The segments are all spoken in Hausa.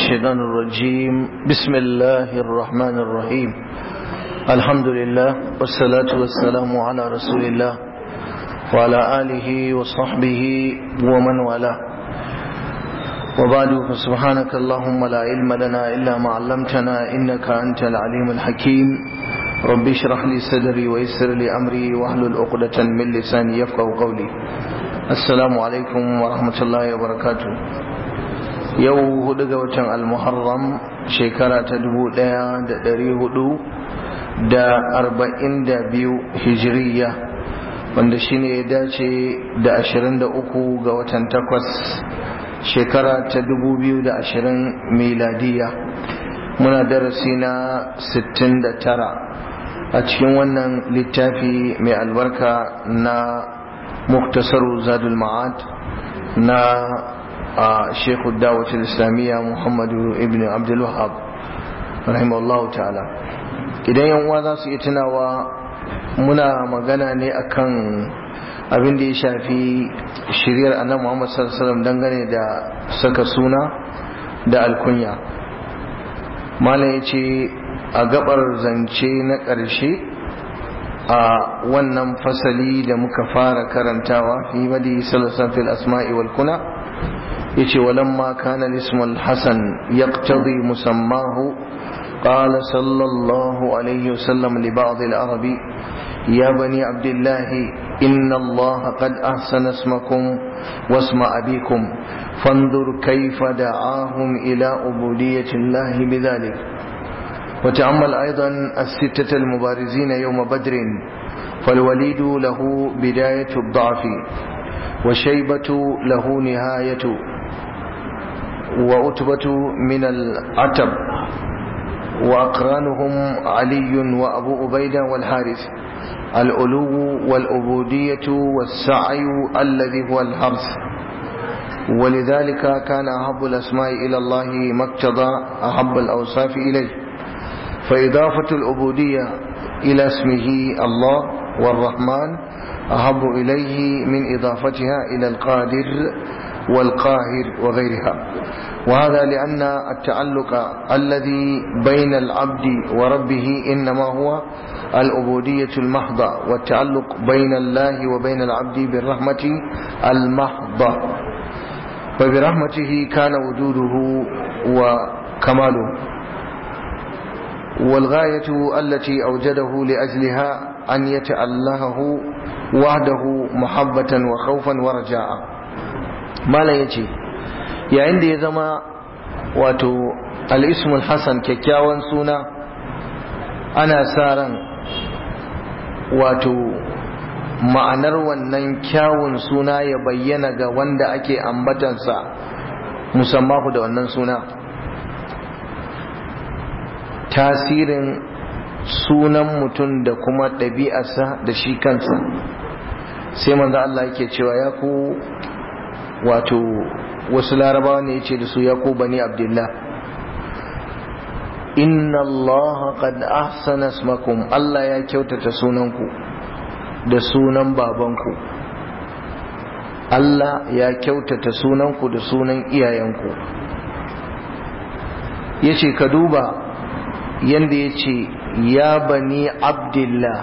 الشيطان الرجيم بسم الله الرحمن الرحيم الحمد لله والصلاة والسلام على رسول الله وعلى آله وصحبه ومن والاه وبعد فسبحانك اللهم لا علم لنا إلا ما علمتنا إنك أنت العليم الحكيم رب اشرح لي صدري ويسر لي أمري واحلل عقدة من لساني يفقه قولي السلام عليكم ورحمة الله وبركاته yau hudu ga watan almuharram shekara ta dubu daya da dari hudu da arba'in da biyu hijiriya wanda shine ya dace da ashirin da uku ga watan takwas shekara ta dubu biyu da ashirin miladiya muna darasi na sittin da tara a cikin wannan littafi mai albarka na muktasaru zadul ma'ad na a shekhu dawatul islamiyya muhammadu ibn abdul wahab rahimahullahu ta'ala idan yan uwa za su iya tunawa muna magana ne akan abin da ya shafi shiryar annabi muhammad sallallahu alaihi wasallam dangane da saka suna da alkunya malam ya ce a gabar zance na ƙarshe a wannan fasali da muka fara karantawa fi madi sallallahu alaihi asma'i wal kuna yace walamma kana ismul hasan yaqtadi musammahu قال صلى الله عليه وسلم لبعض العرب يا بني عبد الله إن الله قد أحسن اسمكم واسم أبيكم فانظر كيف دعاهم إلى عبودية الله بذلك وتأمل أيضا الستة المبارزين يوم بدر فالوليد له بداية الضعف وشيبة له نهاية وأتبة من العتب وأقرانهم علي وأبو أبيدة والحارث الألو والعبودية والسعي الذي هو الحرث ولذلك كان أحب الأسماء إلى الله ما اقتضى أحب الأوصاف إليه فإضافة العبودية إلى اسمه الله والرحمن أحب إليه من إضافتها إلى القادر والقاهر وغيرها وهذا لأن التعلق الذي بين العبد وربه إنما هو العبودية المحضة والتعلق بين الله وبين العبد بالرحمة المحضة فبرحمته كان وجوده وكماله والغاية التي أوجده لأجلها أن يتألهه وحده محبة وخوفا ورجاء ما لا يجي yayin da ya zama wato al'ismul hassan kyakkyawan suna ana sa ran wato ma'anar wannan kyawun suna ya bayyana ga wanda ake ambatansa musamman da wannan suna tasirin sunan mutum da kuma ɗabi'arsa da shi kansa sai manzo Allah yake cewa ya ku wato wasu larabawa ne ya ce da su ya ku bani abdullah inna allaha qad ahsana ismakum Allah ya kyautata sunanku da sunan babanku Allah ya kyautata sunanku da sunan iyayenku ya ce ka duba yadda ya ce ya bani abdullah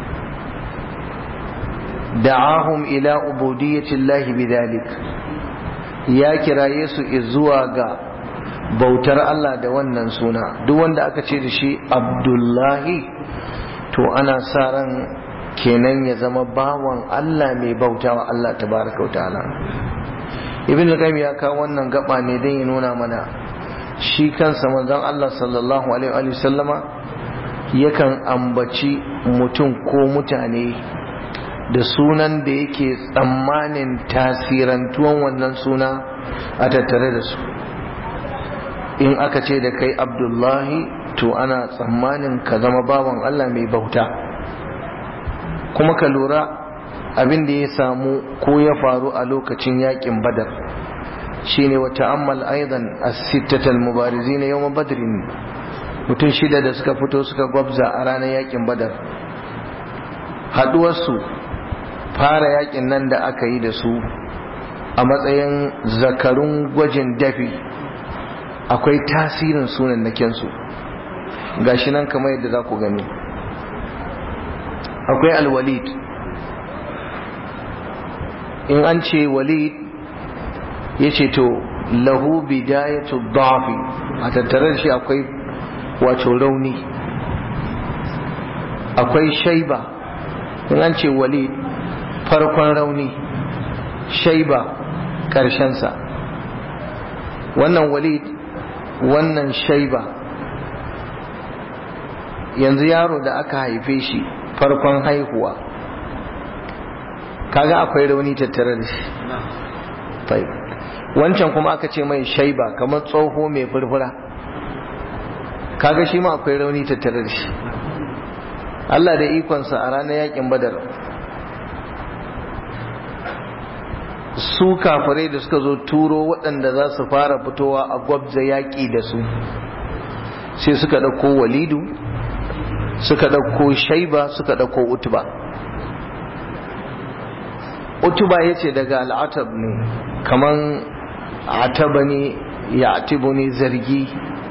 da'ahum ila ubudiyyatillahi bidhalik ya kiraye su zuwa ga bautar Allah da wannan suna duk wanda aka ce da shi abdullahi to ana sa ran kenan ya zama bawan Allah mai bautawa Allah tabaraka wa ta'ala ibn al ya kawo wannan gaba ne don ya nuna mana shi kansa manzon Allah sallallahu alaihi wa sallama yakan ambaci mutum ko mutane da sunan da yake tsammanin tasirantuwan wannan suna a tattare da su in aka ce da kai abdullahi to ana tsammanin ka zama bawan Allah mai bauta kuma ka lura abin da ya samu ko ya faru a lokacin yakin badar shine wa ta'ammal aidan as-sittatal mubarizina yawm badrin mutum shida da suka fito suka gwabza a ranar yakin badar haduwarsu fara yakin nan da aka yi da su a matsayin zakarun gwajin dafi akwai tasirin sunan nakinsu gashi nan kamar yadda za ku gani akwai alwalid in an ce walid ya ce to lahu bidayatu dhafi a tattare da shi akwai wato rauni akwai shaiba in an ce walid farkon rauni shaiba ƙarshensa wannan walid wannan shaiba yanzu yaro da aka haife shi farkon haihuwa kaga akwai rauni tattare da shi wancan kuma aka ce mai shaiba kamar tsoho mai furfura kaga shi ma akwai rauni tattare da shi Allah da ikonsa a ranar yakin badar su kafirai da suka zo turo waɗanda za su fara fitowa a gwabza yaƙi da su sai suka ɗauko walidu suka ɗauko shaiba suka ɗauko utuba utuba ya ce daga al'atab ne kaman ataba ne ya atibu ne zargi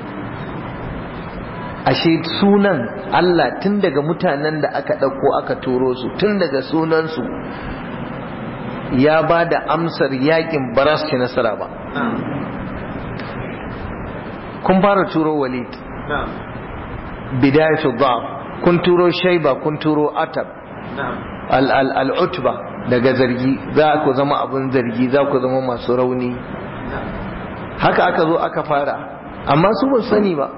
ashe sunan Allah tun daga mutanen da aka ɗauko aka turo su tun daga sunansu ya ba da amsar yakin baras ke nasara ba kun fara turo walid bidayatu dhaf kun turo shaiba kun turo atab al'utba daga zargi za ku zama abin zargi za ku zama masu rauni haka aka zo aka fara amma su ba sani ba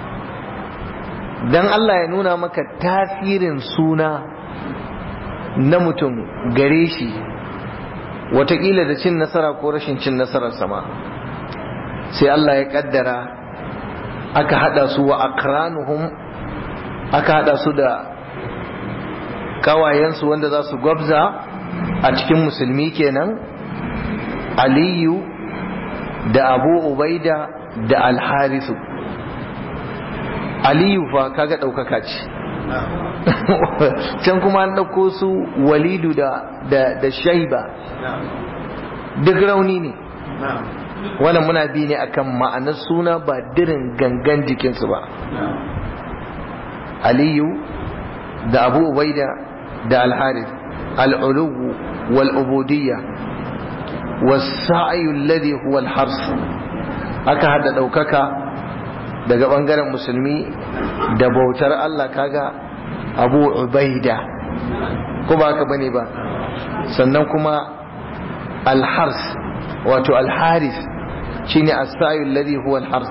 dan Allah ya nuna maka tasirin suna na mutum gare shi watakila da cin nasara ko rashin cin nasarar sama sai Allah ya kaddara aka hada su wa akranuhum aka hada su da kawayensu wanda za su gwabza a cikin musulmi kenan aliyu da abu ubaida da alharisu aliyu fa kaga ɗaukaka ce can kuma an ɗauko su walidu da, da, da shaiba duk rauni ne wannan muna bi ne akan ma'anar suna ba dirin gangan jikinsu ba aliyu da abu ubaida da alharis al'uluwu wal'ubudiyya wasa'ayu alladhi huwa al-hars aka hada ɗaukaka daga ɓangaren musulmi da bautar Allah kaga abu ubaida ko ba haka bane ba sannan kuma alhars wato alharis shine as-sayu alladhi huwa alhars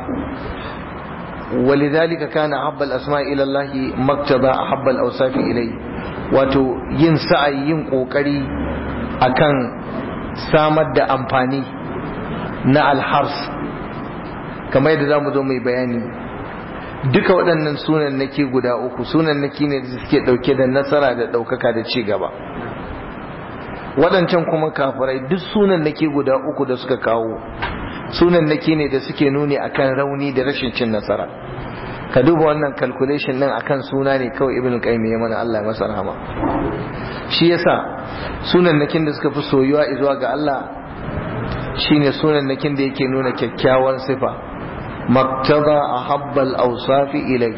ولذلك كان أحب الأسماء إلى الله مقتضى أحب الأوصاف إليه wato yin sa'ayi yin ƙoƙari akan samar da amfani na alhars kamar yadda za mu zo mai bayani duka waɗannan sunan nake guda uku sunan nake ne da suke ɗauke da nasara da ɗaukaka da ci gaba waɗancan kuma kafirai duk sunan nake guda uku da suka kawo sunan nake ne da suke nuni akan rauni da rashin cin nasara ka duba wannan calculation din akan suna ne kawai ibn qayyim ya mana Allah ya masa rahama shi yasa sunan nakin da suka fi soyuwa zuwa ga Allah shine sunan nakin da yake nuna kyakkyawan sifa maktada ahabbal awsafi ilai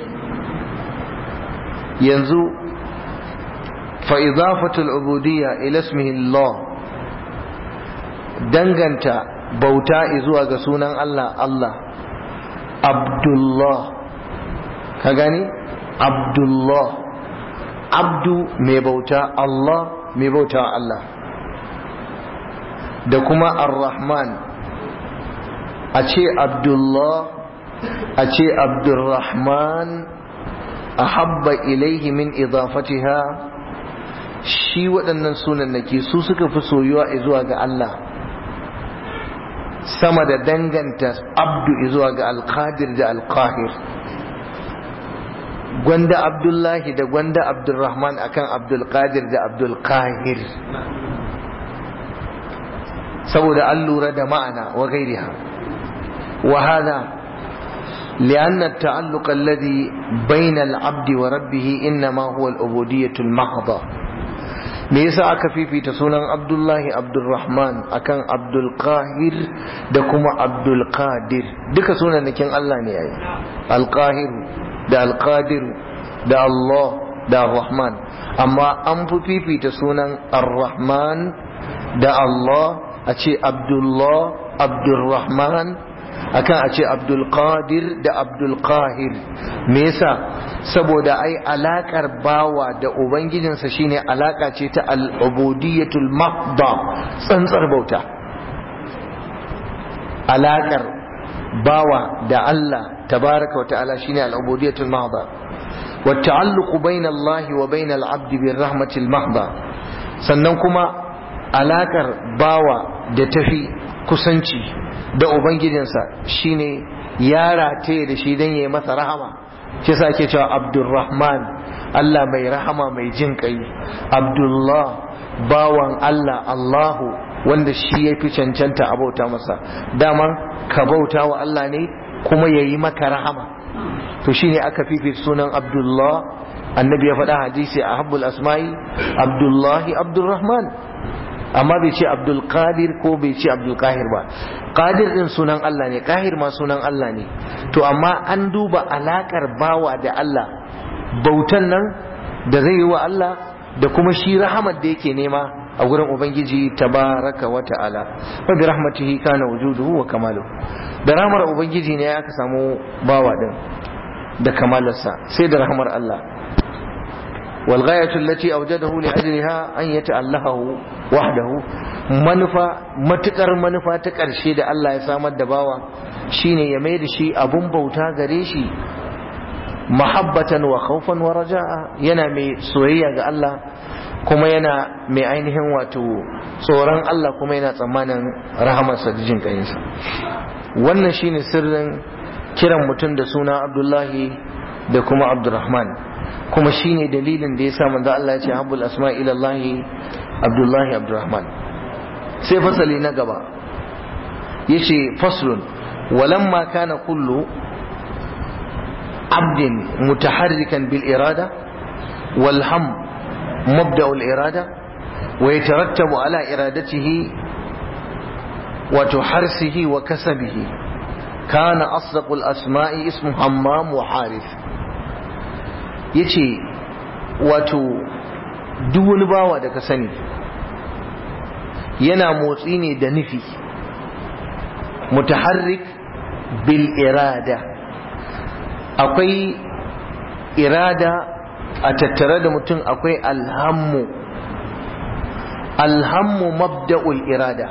yanzu fa idafatu al-ubudiyya ila ismihi Allah danganta bauta zuwa ga sunan Allah Allah Abdullah ka gani Abdullah abdu mai bauta Allah mai bauta Allah da kuma ar-Rahman a ce Abdullah a ce Abdurrahman ahabba ilaihi min idafatiha shi waɗannan sunan nake su suka fi soyuwa zuwa ga Allah sama da danganta abdu zuwa ga alqadir da alqahir gwanda abdullahi da gwanda abdulrahman akan abdulkadir da abdulkahir saboda an lura da ma'ana wa gairiha wa hada لأن التعلق الذي بين العبد وربه إنما هو العبودية المحضة me yasa aka fifita sunan abdullahi abdulrahman akan abdulkahir da kuma abdulkadir duka sunanakin Allah ne yayi alkahiru da alkadiru da Allah da rahman amma an fi fifita sunan ar-rahman da Allah a ce abdullah abdulrahman akan a ce abdulkadir da abdulkahir me yasa saboda ai alakar bawa da ubangijinsa shine alaka ce ta al'ubudiyatul mahda tsantsar bauta alakar bawa da Allah tabaraka wa ta'ala shine al'ubudiyatul mahda wa ta'alluqu bayna Allah wa bayna al-'abd bir rahmatil mahda sannan kuma alakar bawa da tafi kusanci da ubangijinsa shine ya rataye da shi dan yayi masa rahama shi sa ake cewa abdulrahman Allah mai rahama mai jin kai abdullah bawan Allah Allahu wanda shi ya fi cancanta a bauta masa daman ka bauta wa Allah ne kuma ya yi maka rahama to shine aka fifita sunan abdullah annabi ya faɗa hadisi a habbul asma'i abdullahi abdulrahman amma bai ce abdul qadir ko bai ce abdul kahir ba qadir din sunan Allah ne kahir ma sunan Allah ne to amma an duba alakar bawa da Allah bautan nan da zai yi wa Allah da kuma shi rahamar da yake nema a gurin ubangiji tabaraka wa ta'ala wa bi rahmatihi kana wujuduhu wa kamaluhu da rahmar ubangiji ne aka samu bawa din da kamalarsa sai da rahmar Allah والغاية التي أوجده لأجلها أن يتألهه وحده منفى متكر منفى تكر شيء الله يسامى الدباوة شين يميد شيء أبن بوتا غريشي محبة وخوفا ورجاء ينا مي سوية الله كما ينا مي عينهم واتو tsoron Allah kuma yana tsammanin rahamarsa da jin ƙayinsa wannan shine sirrin kiran mutum da suna Abdullahi da kuma Abdurrahman kuma shine dalilin da ya sa manzo Allah ya ce habbul asma ila Allah Abdullahi Abdurrahman sai fasali na gaba yace faslun walamma kana kullu abdin mutaharrikan bil irada wal ham mabda al irada wa yatarattabu ala iradatihi wa tuharsihi wa kasabihi kana asdaqul asma'i ismu hammam wa harith ya ce wato duk wani bawa da ka sani yana motsi ne da nufi mutaharrik bil irada akwai irada a tattare da mutum akwai alhammu alhammu mabda'ul irada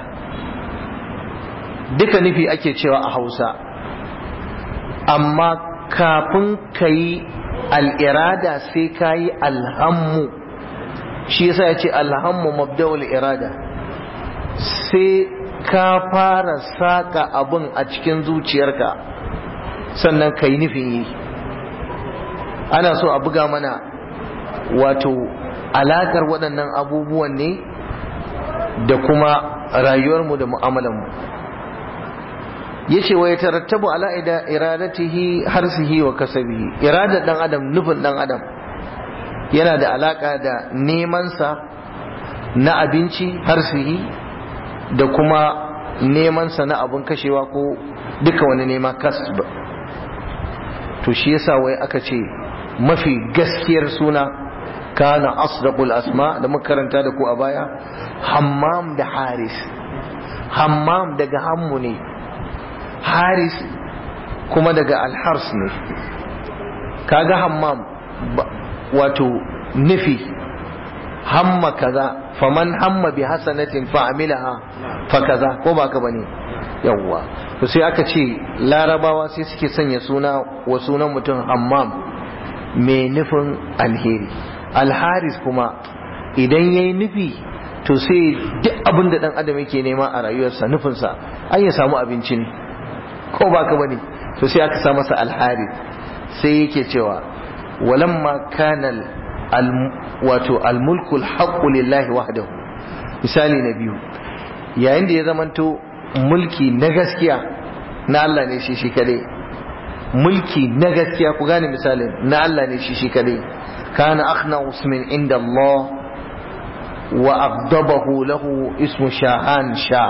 duka nufi ake cewa a hausa amma kafin ka yi al'irada sai ka yi alhammu shi yasa ya ce alhammu mabda'ul irada sai ka fara saka abin a cikin zuciyarka sannan ka yi nufin yi ana so a buga mana wato alakar waɗannan abubuwan ne da kuma rayuwarmu da mu'amalanmu yace wa yatarattabu ala ida iradatihi harsihi wa kasabihi iradar dan adam nufin dan adam yana da alaka da neman sa na abinci harsihi da kuma neman sa na abun kashewa ko duka wani nema kasb to shi yasa wai aka ce mafi gaskiyar suna kana asdaqul asma da makaranta da ku a baya hammam da haris hammam daga hammu ne haris kuma daga alhars ne kaga hammam wato nufi hamma kaza faman hamma bi hasanatin fa amilaha fa kaza ko ba ka bane yawwa to sai aka ce larabawa sai suke sanya suna wa sunan mutum hammam mai nufin alheri alharis kuma idan yayi nufi to sai duk abin da dan adam yake nema a rayuwarsa nufinsa an ya samu abinci ne ko ba ka bane to sai aka sa masa alhari sai yake cewa walamma kana wato almulku alhaqqu lillahi wahdahu misali na biyu yayin da ya zamanto mulki na gaskiya na Allah ne shi shi kadai mulki na gaskiya ku gane misalin na Allah ne shi shi kadai kana akhna usmin inda Allah wa abdabahu lahu ismu shahan sha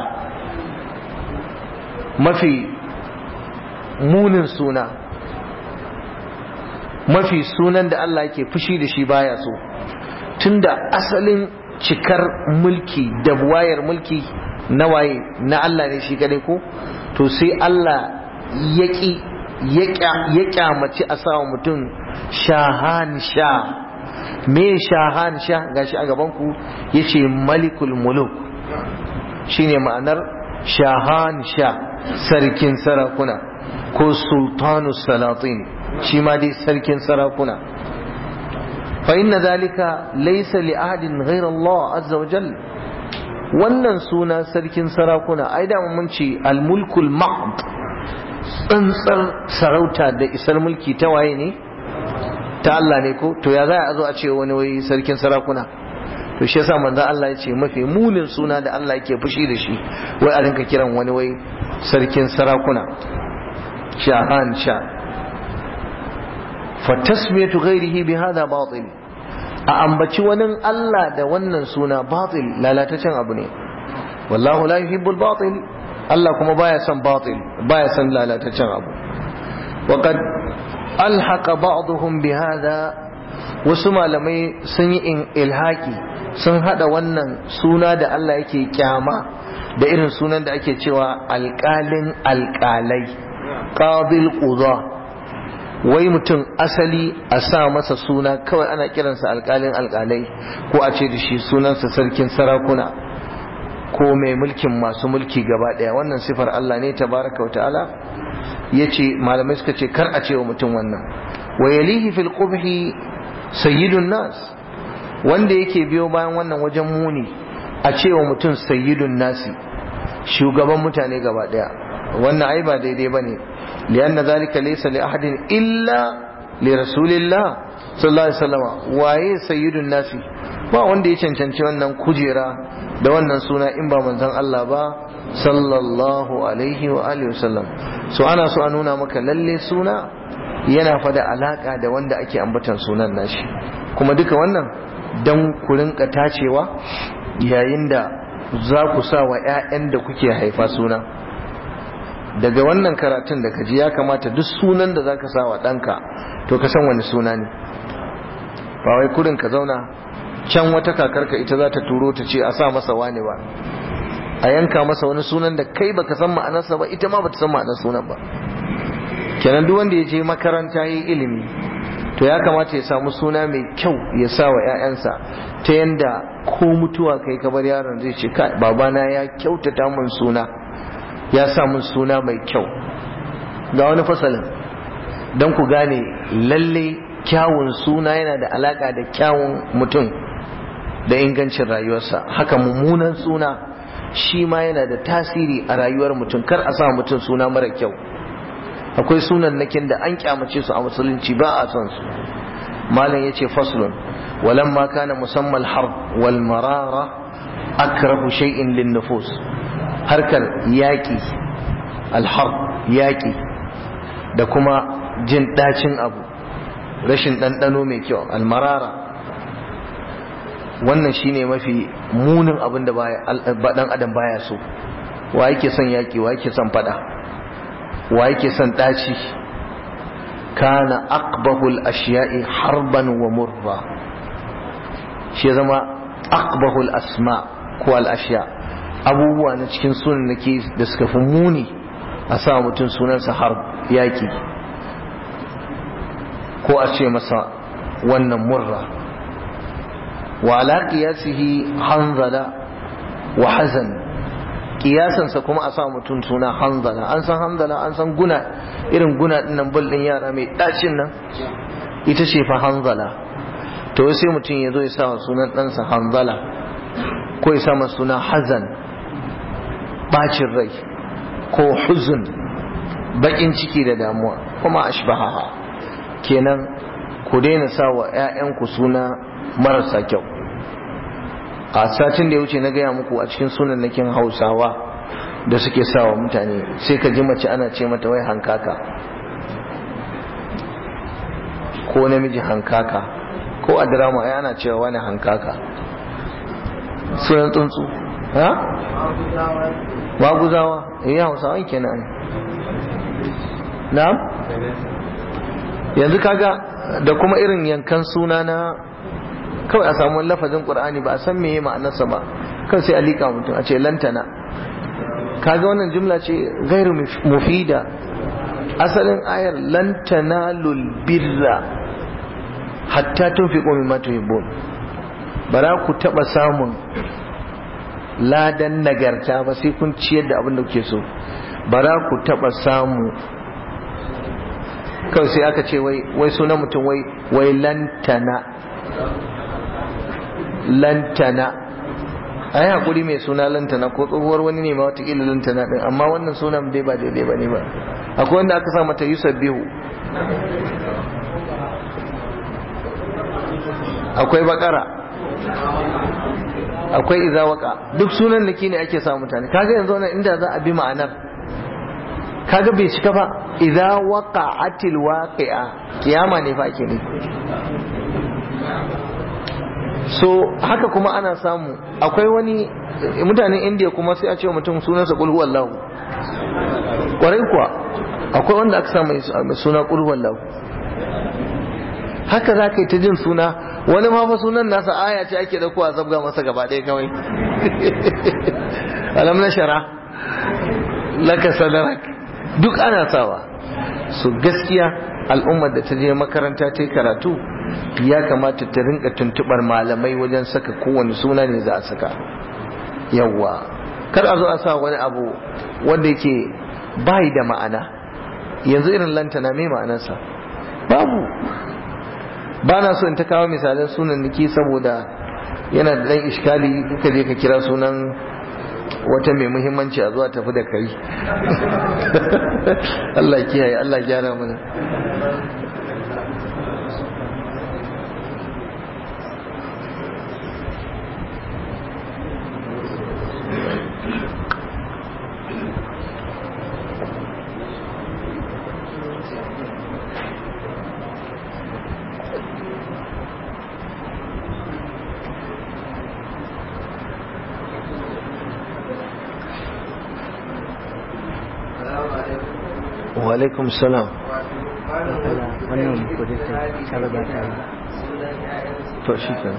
mafi munin suna mafi sunan da Allah yake fushi da shi baya so tunda asalin cikar mulki da wayar mulki na waye na Allah ne shi kadai ko to sai Allah ya ƙi ya kyamaci a sawa mutum shahan sha me shahan sha gashi a gabanku ya ce malikul muluk shine ma'anar shahan sha sarkin sarakuna ko sultanu salatin shi ma dai sarkin sarakuna fa inna zalika laysa li ahadin ghayra Allah azza wa jalla wannan suna sarkin sarakuna ai da mun ce al-mulkul mahd tsantsar sarauta da isar mulki ta waye ne ta Allah ne ko to ya za a zo a ce wani wai sarkin sarakuna to shi yasa manzon Allah ya ce mafi munin suna da Allah yake fushi da shi wai a rinka kiran wani wai sarkin sarakuna shahan sha fa tasmiyatu ghairihi bi hada batil a ambaci wani Allah da wannan suna batil lalatacen abu ne wallahu la yuhibbul batil Allah kuma baya son batil baya son lalatacen abu waqad alhaqa ba'dhum bihadha wasu malamai sun yi ilhaki sun hada wannan suna da Allah yake kyama da irin sunan da ake cewa alƙalin alƙalai qadil qudha wai mutum asali a sa masa suna kawai ana kiransa alƙalin alƙalai ko a ce da shi sunansa sarkin sarakuna ko mai mulkin masu mulki gaba ɗaya wannan sifar Allah ne tabaraka wa ta'ala ya ce malamai suka ce kar a ce wa mutum wannan wa yalihi fil qubhi sayyidun nas wanda yake biyo bayan wannan wajen muni a ce wa mutum sayyidun nasi shugaban mutane gaba ɗaya wannan ai ba daidai bane لأن ذلك ليس لأحد إلا لرسول الله صلى الله عليه وسلم waye sayyidun nasi ba wanda ya cancanci wannan kujera da wannan suna in ba manzon Allah ba sallallahu alaihi wa alihi wasallam so ana so a nuna maka lalle suna yana fada alaka da wanda ake ambatan sunan nashi kuma duka wannan dan ku rinka tacewa yayin da za ku sa wa 'ya'yan da kuke haifa suna daga wannan karatun da kaji ya kamata duk sunan da zaka sa wa ɗanka to ka san wani suna ne ba wai kurin ka zauna can wata kakarka ita za ta turo ta ce a sa masa wani ba a yanka masa wani sunan da kai baka san ma'anarsa ba ita ma bata san ma'anar sunan ba kenan duk wanda ya je makaranta yi ilimi to ya kamata ya samu suna mai kyau ya sa wa 'ya'yansa ta yanda ko mutuwa kai ka bar yaron zai ce kai babana ya kyautata mun suna ya sa mun suna mai kyau ga wani fasalin don ku gane lalle kyawun suna yana da alaka da kyawun mutum da ingancin rayuwarsa haka mummunan suna shi ma yana da tasiri a rayuwar mutum kar a sa mutum suna mara kyau akwai sunan nakin da an kyamace su a musulunci ba a son su malam ya ce faslun walamma kana musamman harb wal marara akrahu shay'in lin nufus harkar yaƙi alhar yaƙi da kuma jin ɗacin abu rashin ɗanɗano mai kyau almarara wannan shine mafi munin abin da ɗan adam baya so wa yake son yaƙi wa yake son fada wa yake son ɗaci kana aqbahul ashiya'i harban wa murra shi zama aqbahul asma ko al ashiya' abubuwa na cikin sunan da suka fi muni a sa mutum sunansa har yaki ko a ce masa wannan murra wa ala qiyasihi hanzala wa hazan kiyasansa kuma a sa mutum suna hanzala an san hanzala an san guna irin guna dinnan bul din yara mai dacin nan ita ce fa hanzala to sai mutum ya zo ya sa sunan ɗansa hanzala ko ya sa suna hazan bacin rai ko huzun bakin ciki da damuwa kuma ashbahaha kenan ku daina sa wa 'ya'yanku suna marasa kyau a satin da ya wuce na gaya muku a cikin sunan nakin hausawa da suke sa wa mutane sai ka ji mace ana ce mata wai hankaka ko namiji hankaka ko a drama ai ana cewa wani hankaka sunan tsuntsu ha maguzawa eh hausawan kenan na'am yanzu kaga da kuma irin yankan suna na kawai a samu lafazin qur'ani ba a san meye ma'anarsa ba kawai sai a liƙa mutum a ce lantana kaga wannan jumla ce gairu mufida asalin ayar lantana birra hatta tunfiqu mimma tuhibbun bara ku taba samun ladan nagarta ba sai kun ciyar da abin da kuke so bara ku taba samu kawai sai aka ce wai sunan mutum wai wai lantana lantana ai hakuri mai suna lantana ko tsohuwar wani ne ma watakila lantana din amma wannan sunan dai ba daidai ba ne ba akwai wanda aka sa mata yusuf bihu akwai bakara akwai izawaka duk sunan da ne ake sa mutane kaga yanzu wannan inda za a bi ma'anar kaga bai cika ba idza waqa'atil waqi'a kiyama ne fa ake ne so haka kuma ana samu akwai wani mutanen indiya kuma sai a ce mutum sunansa qul huwallahu kwarai kuwa akwai wanda aka samu mai suna qul huwallahu haka za ka yi ta jin suna wani ma fa sunan nasa aya ce ake dauko a zabga masa gaba ɗaya kawai alam na shara laka sadarak duk ana sawa su gaskiya al'ummar da ta je makaranta ta yi karatu ya kamata ta rinka tuntubar malamai wajen saka kowane suna ne za a saka yawwa kar a zo a sa wani abu wanda yake bai da ma'ana yanzu irin lantana mai ma'anarsa babu ba na so in ta kawo misalan sunan niki saboda yana da dan iskali kuka je ka kira sunan wata mai muhimmanci a zuwa tafi da kai Allah kiyaye Allah gyara mana alaikum salam wannan kudin ta riga ta yi to shi kan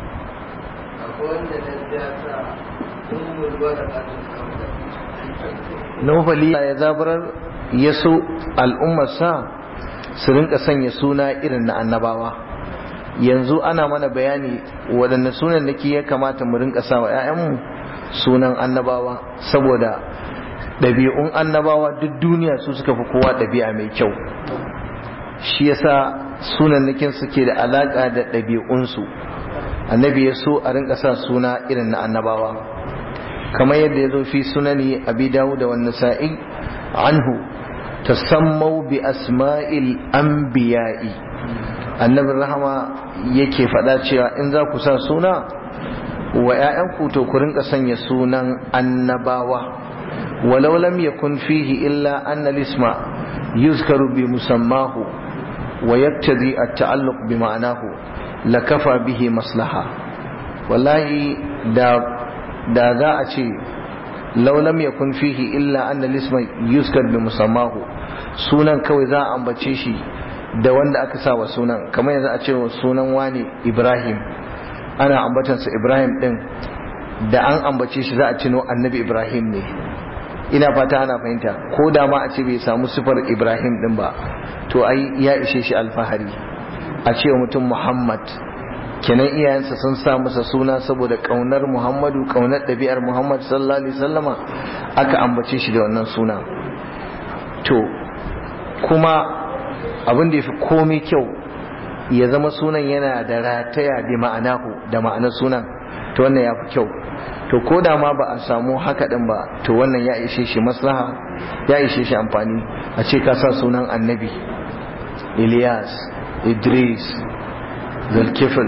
nufali ya zabarar ya so al'ummarsa su rinka sanya suna irin na annabawa yanzu ana mana bayani waɗanne sunan da ya kamata mu rinka sa wa 'ya'yanmu sunan annabawa saboda ɗabi'un annabawa duk duniya su suka fi kowa ɗabi'a mai kyau shi yasa sunannikin suke da alaƙa da ɗabi'unsu annabi ya so a rinka sa suna irin na annabawa kamar yadda ya zo fi sunani abi dawo da wani sa'i anhu tasammau bi asma'il anbiya'i annabin rahama yake faɗa cewa in za ku sa suna wa 'ya'yanku to ku rinka sanya sunan annabawa ولو لم يكن فيه إلا أن الاسم يذكر بمسماه ويقتضي التعلق بمعناه لكفى به مصلحة والله دا دا ذا أشي لو لم يكن فيه إلا أن الاسم يذكر بمسماه sunan kawai za a ambace shi da wanda aka sa wa sunan kamar yanzu a ce wa sunan wani Ibrahim ana ambatansa Ibrahim din da an ambace shi za a cino annabi Ibrahim ne ina fata ana fahimta ko da ma a ce bai samu sifar ibrahim din ba to ai ya ishe shi alfahari a ce mutum muhammad kenan iyayensa sun sa masa suna saboda kaunar muhammadu kaunar ɗabi'ar muhammad sallallahu alaihi sallama aka ambace shi da wannan suna to kuma abin da ya fi komai kyau ya zama sunan yana da rataya da ma'anahu da ma'anar sunan to wannan ya fi kyau to ko da ma ba a samu haka din ba to wannan ya ishe shi maslaha ya ishe shi amfani a ce ka sa sunan annabi Ilyas Idris Zulkifil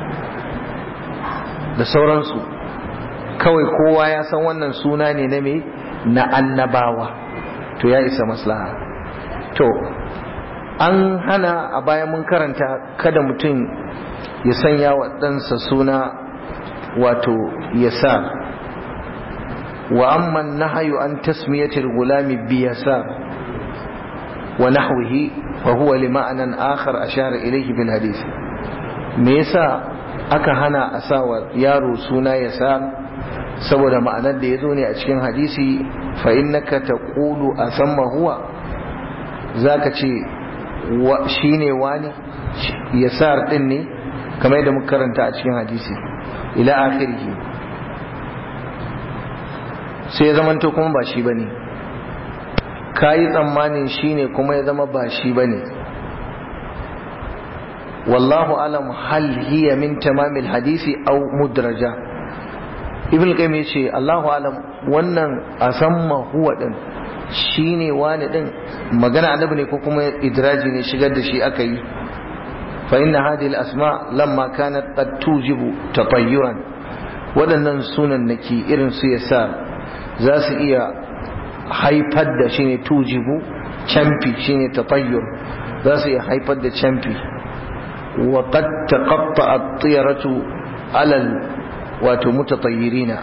da sauransu kawai kowa ya san wannan suna ne na me na annabawa to ya isa maslaha to an hana a bayan mun karanta kada mutum ya sanya wa ɗansa suna wato yasar wa amma nahyu an tasmiyatil gulami bi yasar wa nahwihi fa huwa li ma'anan akhar ashara ilayhi bil hadith me yasa aka hana a sawa yaro suna yasar saboda ma'anar da ya zo ne a cikin hadisi fa innaka taqulu asamma huwa zaka ce shine wani yasar din ne kamar yadda muka karanta a cikin hadisi ila akhirih sai ya zamanto kuma ba shi bane kayi tsammanin shine kuma ya zama ba shi bane wallahu alam hal hiya min tamamil hadisi aw mudraja ibn qayyim yace Allahu alam wannan asamma huwa din shine wani din magana annabi ne ko kuma idraji ne shigar da shi aka yi fa inna hadhihi al-asma lamma kanat qad tujibu tatayyuran waɗannan sunan naki irin su yasa za su iya haifar da shine tujibu camfi shine tatayyur za su iya haifar da camfi wa qad taqatta at-tiyaratu alal wato mutatayyirina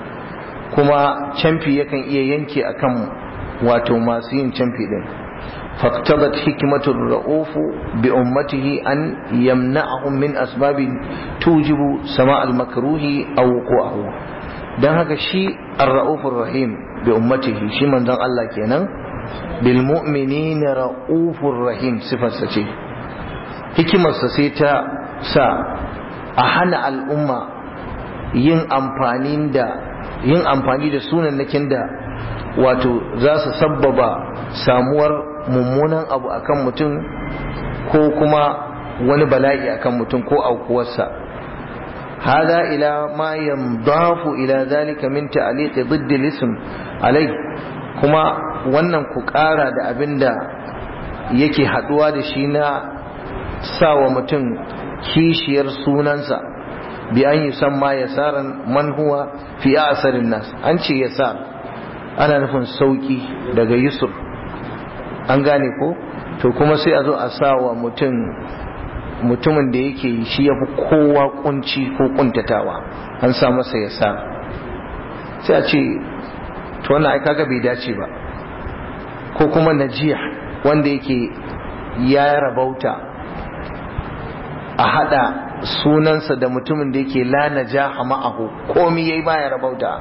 kuma camfi yakan iya yanke akan wato masu yin camfi din فاقتضت حكمة الرؤوف بأمته أن يمنعهم من أسباب توجب سماع المكروه أو وقوعه dan haka shi ar-ra'ufur rahim bi ummatihi shi manzon Allah kenan bil mu'minina ra'ufur rahim sifarsa ce hikimarsa sai ta sa a hana al'umma yin amfani da yin amfani da sunannakin da wato za su sabbaba samuwar mummunan abu akan mutum ko kuma wani bala'i akan mutum ko aukuwarsa hada ila ma yamdafu ila zalika min ta'liq ضد الاسم alai kuma wannan ku ƙara da abin da yake haɗuwa da shi na sawa mutum kishiyar sunansa bi an yi san ma yasaran man huwa fi asarin nas an ce yasar ana nufin sauki daga yusuf an gane ko to kuma sai a zo a sawa mutum mutumin da yake shi ya fi kowa kunci ko kuntatawa an sa masa yasar sai a ce to wannan ai kaga bai dace ba ko kuma najiya wanda yake ya rabauta a hada sunansa da mutumin da yake la najaha ma'ahu komi yayi baya rabauta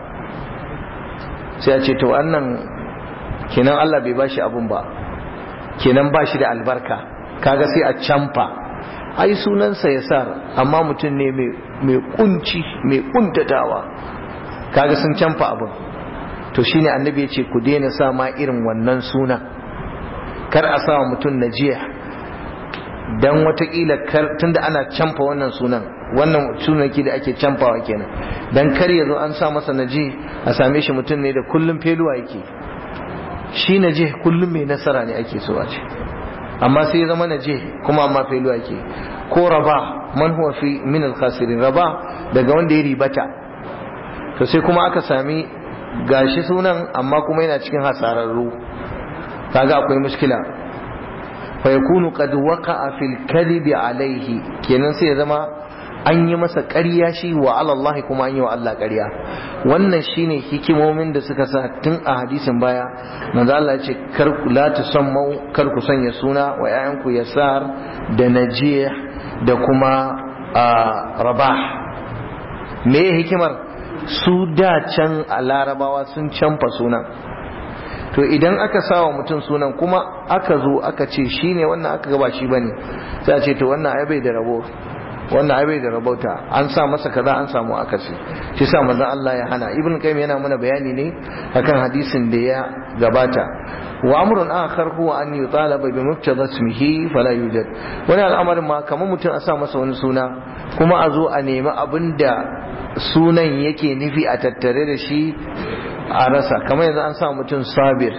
sai a ce to wannan kenan Allah bai bashi abun ba kenan bashi da albarka kaga sai a camfa ai sunansa ya sa amma mutum ne mai kunci mai kuntatawa kaga sun camfa abin to shine annabi ya ce ku daina sa ma irin wannan suna kar a sa mutum najiya dan watakila tunda ana camfa wannan sunan wannan sunanki da ake camfawa kenan dan kar ya zo an sa masa naji a same shi mutum ne da kullum feluwa yake shi naje kullum mai nasara ne ake so a ce amma sai ya zama naje kuma amma feluwa yake ko raba man huwa fi min al raba daga wanda ya ribata to sai kuma aka sami gashi sunan amma kuma yana cikin hasararru kaga akwai mushkila fa yakunu qad waqa'a fil kadhibi alayhi kenan sai ya zama an yi masa ƙarya shi wa Allah kuma an yi wa Allah ƙarya wannan shine hikimomin da suka sa tun a hadisin baya manzo Allah ya ce kar ku la tusammu kar ku sanya suna wa ƴaƴanku yasar da najih da kuma rabah me hikimar su da can a larabawa sun canfa sunan to idan aka sawa mutum sunan kuma aka zo aka ce shine wannan aka gaba shi bane sai a ce to wannan ai bai da rabo wannan ai bai da rabauta an sa masa kaza an samu akasi shi sa manzon Allah ya hana ibn qayyim yana mana bayani ne akan hadisin da ya gabata wa amrun akhar huwa an yutalaba bi mubtada ismihi fala yujad wani al'amarin ma kamar mutum a sa masa wani suna kuma a zo a nemi abinda sunan yake nufi a tattare da shi a rasa kamar yanzu an sa mutum sabir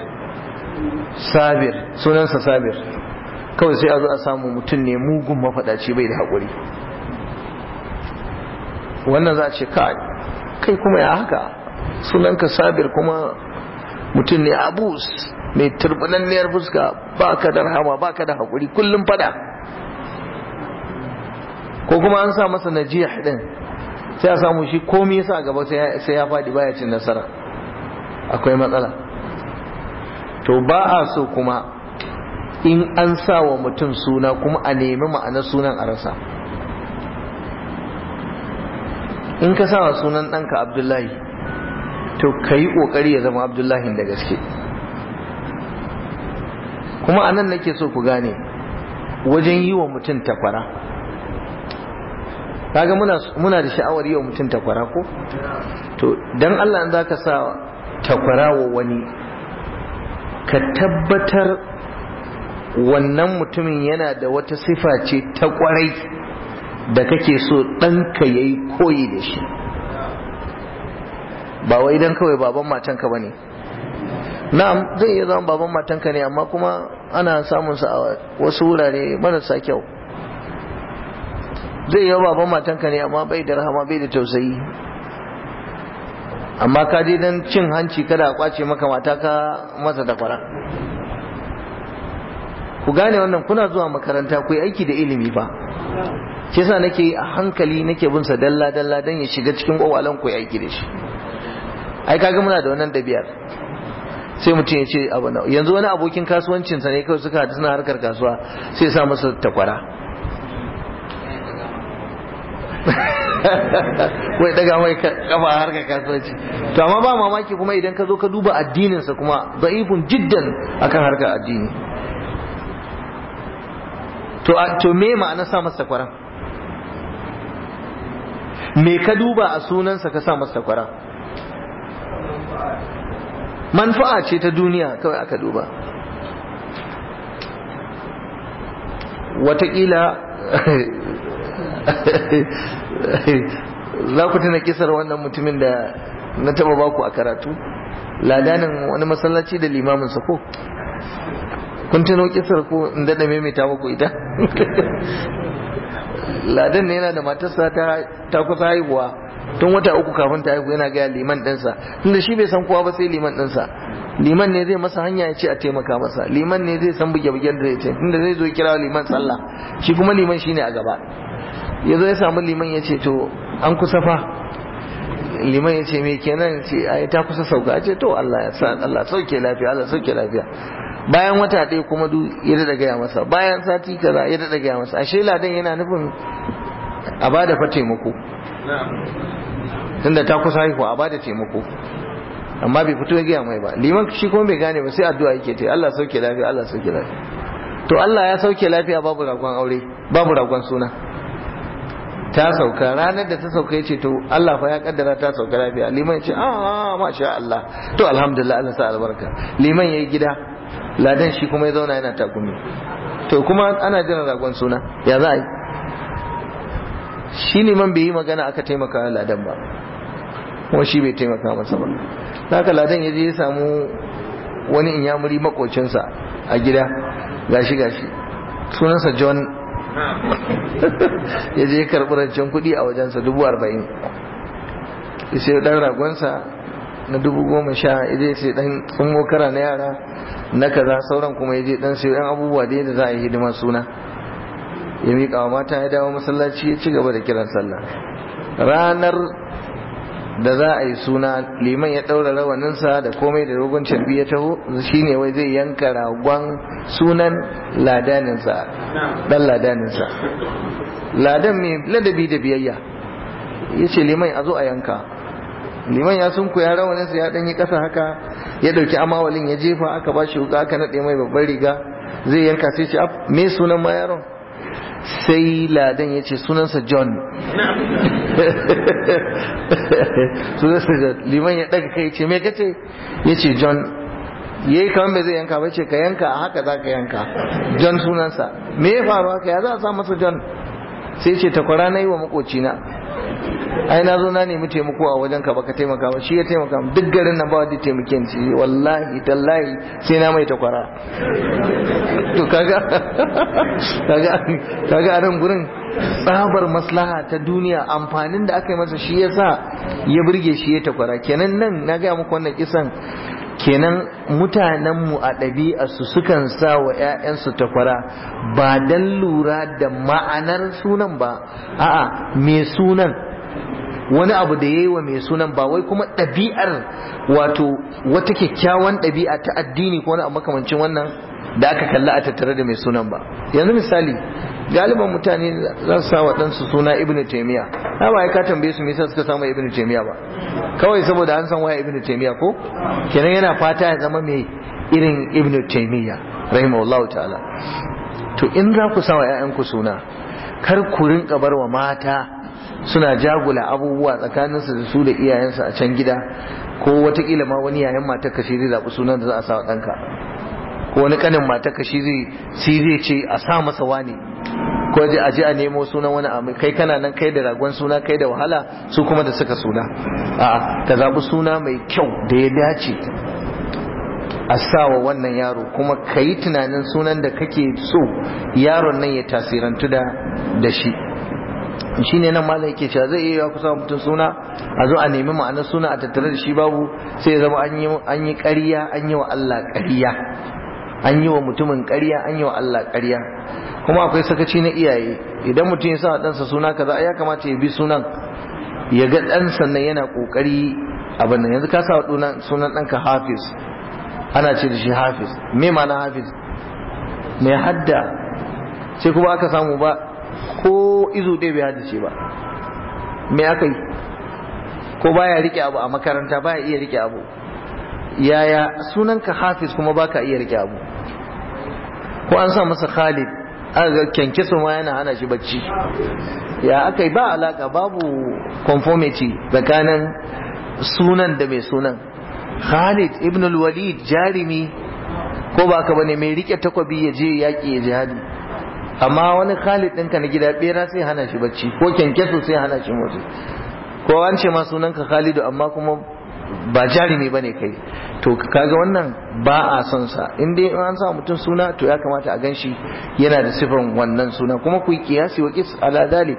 sabir sunansa sabir kawai sai a zo a samu mutum ne mugun mafaɗaci bai da haƙuri wannan za a ce kai kai kuma ya haka sunanka sabir kuma mutum ne abus mai turbulanniyar fuska ba ka da rahama ba ka da haƙuri kullum fada ko kuma an sa masa najiyah din sai a samu shi komai yasa a gaba sai ya faɗi baya cin nasara akwai matsala to ba a so kuma in an sa wa mutum suna kuma a nemi ma'anar sunan a rasa in ka sa wa sunan ɗanka abdullahi to ka yi ƙoƙari ya zama abdullahi da gaske kuma anan nake so ku gane wajen yi wa mutum takwara kaga muna muna da sha'awar yi wa mutum takwara ko to dan Allah in zaka sa takwara wa wani ka tabbatar wannan mutumin yana da wata sifa ce ta kwarai da kake so ɗanka ya yi koyi da shi ba wai dan kawai baban matanka ba ne na'am zai iya zama baban matanka ne amma kuma ana samun sa a wasu wurare marasa kyau zai yi baban matanka ne amma bai da rahama bai da tausayi amma ka je dan cin hanci kada a kwace maka mata ka masa da kwara ku gane wannan kuna zuwa makaranta ku yi aiki da ilimi fa shi yasa nake a hankali nake bin sa dalla dalla dan ya shiga cikin kwawalan ku yi aiki da shi ai kaga muna da wannan dabiyar sai mutum ya ce abu na yanzu wani abokin kasuwancinsa ne kawai suka haɗu suna harkar kasuwa sai sa masa takwara wai daga mai kafa harkar kasuwanci to amma ba mamaki kuma idan ka zo ka duba addininsa kuma da'ifun jiddan akan harkar addini to to me ma'ana sa masa takwara me ka duba a sunansa ka sa masa takwara manfa'a ce ta duniya kawai aka duba watakila za ku tuna kisar wannan mutumin da na taba baku a karatu ladanin wani masallaci da limaminsa ko kun tuno kisar ko in daɗa maimaita muku ita ladan ne yana da matarsa ta kusa haihuwa tun wata uku kafin ta haihu yana gaya liman ɗinsa tunda shi bai san kowa ba sai liman ɗinsa liman ne zai masa hanya ya ce a taimaka masa liman ne zai san buge-bugen da zai ce tunda zai zo kira liman sallah shi kuma liman shi ne a gaba ya zo ya samu liman ya ce to an kusa fa liman ya ce me kenan ce ai ta kusa sauka ya ce to Allah ya sa Allah sauke lafiya Allah sauke lafiya bayan wata ɗaya kuma du ya daɗa gaya masa bayan sati kaza ya daɗa gaya masa ashe ladan yana nufin a bada fa taimako tunda ta kusa haihuwa a bada taimako amma bai fito ya gaya mai ba liman shi kuma bai gane ba sai addu'a yake ta Allah sauke lafiya Allah sauke lafiya to Allah ya sauke lafiya babu ragon aure babu ragon suna ta sauka ranar da ta sauka ya ce to Allah fa ya kaddara ta sauka lafiya liman ya ce a masha Allah to alhamdulillah Allah sa albarka liman yayi gida ladan shi kuma ya zauna yana takumi to kuma ana jiran ragon suna ya za a yi shi liman bai yi magana aka taimaka ladan ba kuma shi bai taimaka masa ba haka ladan ya je ya samu wani inyamuri makocinsa a gida gashi gashi sunansa john ya je karɓi rancen kuɗi a wajensa dubu arba'in ya sai ɗan ragonsa na dubu goma sha ya je sai ɗan tsummo kara na yara na kaza sauran kuma ya je ɗan sai ɗan abubuwa da yadda za a yi hidimar suna ya miƙa wa mata ya dawo masallaci ya ci gaba da kiran sallah ranar da za a yi suna liman ya ɗaura rawaninsa da komai da rogon carbi ya taho shine wai zai yanka ragon sunan ladaninsa ɗan ladaninsa ladan mai ladabi da biyayya ya ce liman a zo a yanka liman ya sun ya rawaninsa ya ɗanyi ƙasa haka ya ɗauki amawalin ya jefa aka ba shi wuka aka naɗe mai babbar riga zai yanka sai ce me sunan ma yaron sai ladan ya ce sunansa john sunansa john liman ya daga kai ce me kace ya ce john ya yi kamar bai zai yanka bai ce ka yanka a haka za ka yanka john sunansa me ya faru haka ya za a sa masa john sai ce takwara na yi wa makocina ai na zo na nemi taimako a wajen ka baka taimaka ba shi ya taimaka duk garin nan ba wanda taimake ni wallahi tallahi sai na mai takwara to kaga kaga kaga a nan gurin tsabar maslaha ta duniya amfanin da aka yi masa shi yasa ya burge shi ya takwara kenan nan na gaya muku wannan kisan kenan mutanenmu a ɗabi'arsu sukan sa wa 'ya'yansu takwara ba don lura da ma'anar sunan ba a'a me sunan wani abu da yayi wa mai sunan ba wai kuma ɗabi'ar wato wata kyakkyawan ɗabi'a ta addini ko wani abu makamancin wannan da aka kalla a tattare da mai sunan ba yanzu misali galiban mutane za su sa wa ɗansu suna ibn taimiya na ba ka tambaye su me yasa suka samu ibn taimiya ba kawai saboda an san waya ibn taimiya ko kenan yana fata ya zama mai irin ibn taimiya rahimahullahu ta'ala to in za ku sa wa 'ya'yanku suna kar ku rinka bar wa mata suna jagula abubuwa tsakaninsu da su da iyayensu a can gida ko watakila ma wani yayan matar ka shi zai zaɓi sunan da za a sa wa ɗanka ko wani kanin matar ka shi zai ce a sa masa wani ko a je a nemo sunan wani abu kai kana nan kai da ragon suna kai da wahala su kuma da suka suna a'a ka zaɓi suna mai kyau da ya dace a sawa wannan yaro kuma ka yi tunanin sunan da kake so yaron nan ya tasirantu da da shi shi ne nan malam yake cewa zai iya kusa mutum suna a zo a nemi ma'anar suna a tattare da shi babu sai ya zama an yi ƙarya an yi wa Allah ƙarya an yi wa mutumin ƙarya an yi wa Allah ƙarya kuma akwai sakaci na iyaye idan mutum ya sa ɗansa suna kaza ya kamata ya bi sunan ya ga ɗansa nan yana ƙoƙari abin nan yanzu ka sa sunan ɗanka hafiz ana ce da shi hafiz me ma'ana hafiz mai hadda sai kuma aka samu ba ko izo ɗaya bai haddace ba me aka yi ko baya rike abu a makaranta baya iya rike abu yaya sunanka hafiz kuma baka iya rike abu ko an sa masa khalid aka ga kyankyaso ma yana hana shi bacci ya aka yi ba alaka babu conformity tsakanin sunan da mai sunan khalid ibn walid jarimi ko ba ka bane mai rike takwabi ya je yaƙi ya jihadi amma wani khalid ɗinka na gida ɓera sai hana shi bacci ko kyankyaso sai hana shi motsi ko an ce ma sunanka khalidu amma kuma ba jarumi ba ne kai to kaga wannan ba a son sa in dai an sa mutum suna to ya kamata a gan shi yana da sifan wannan suna kuma ku yi kiyasi wa kis ala dalik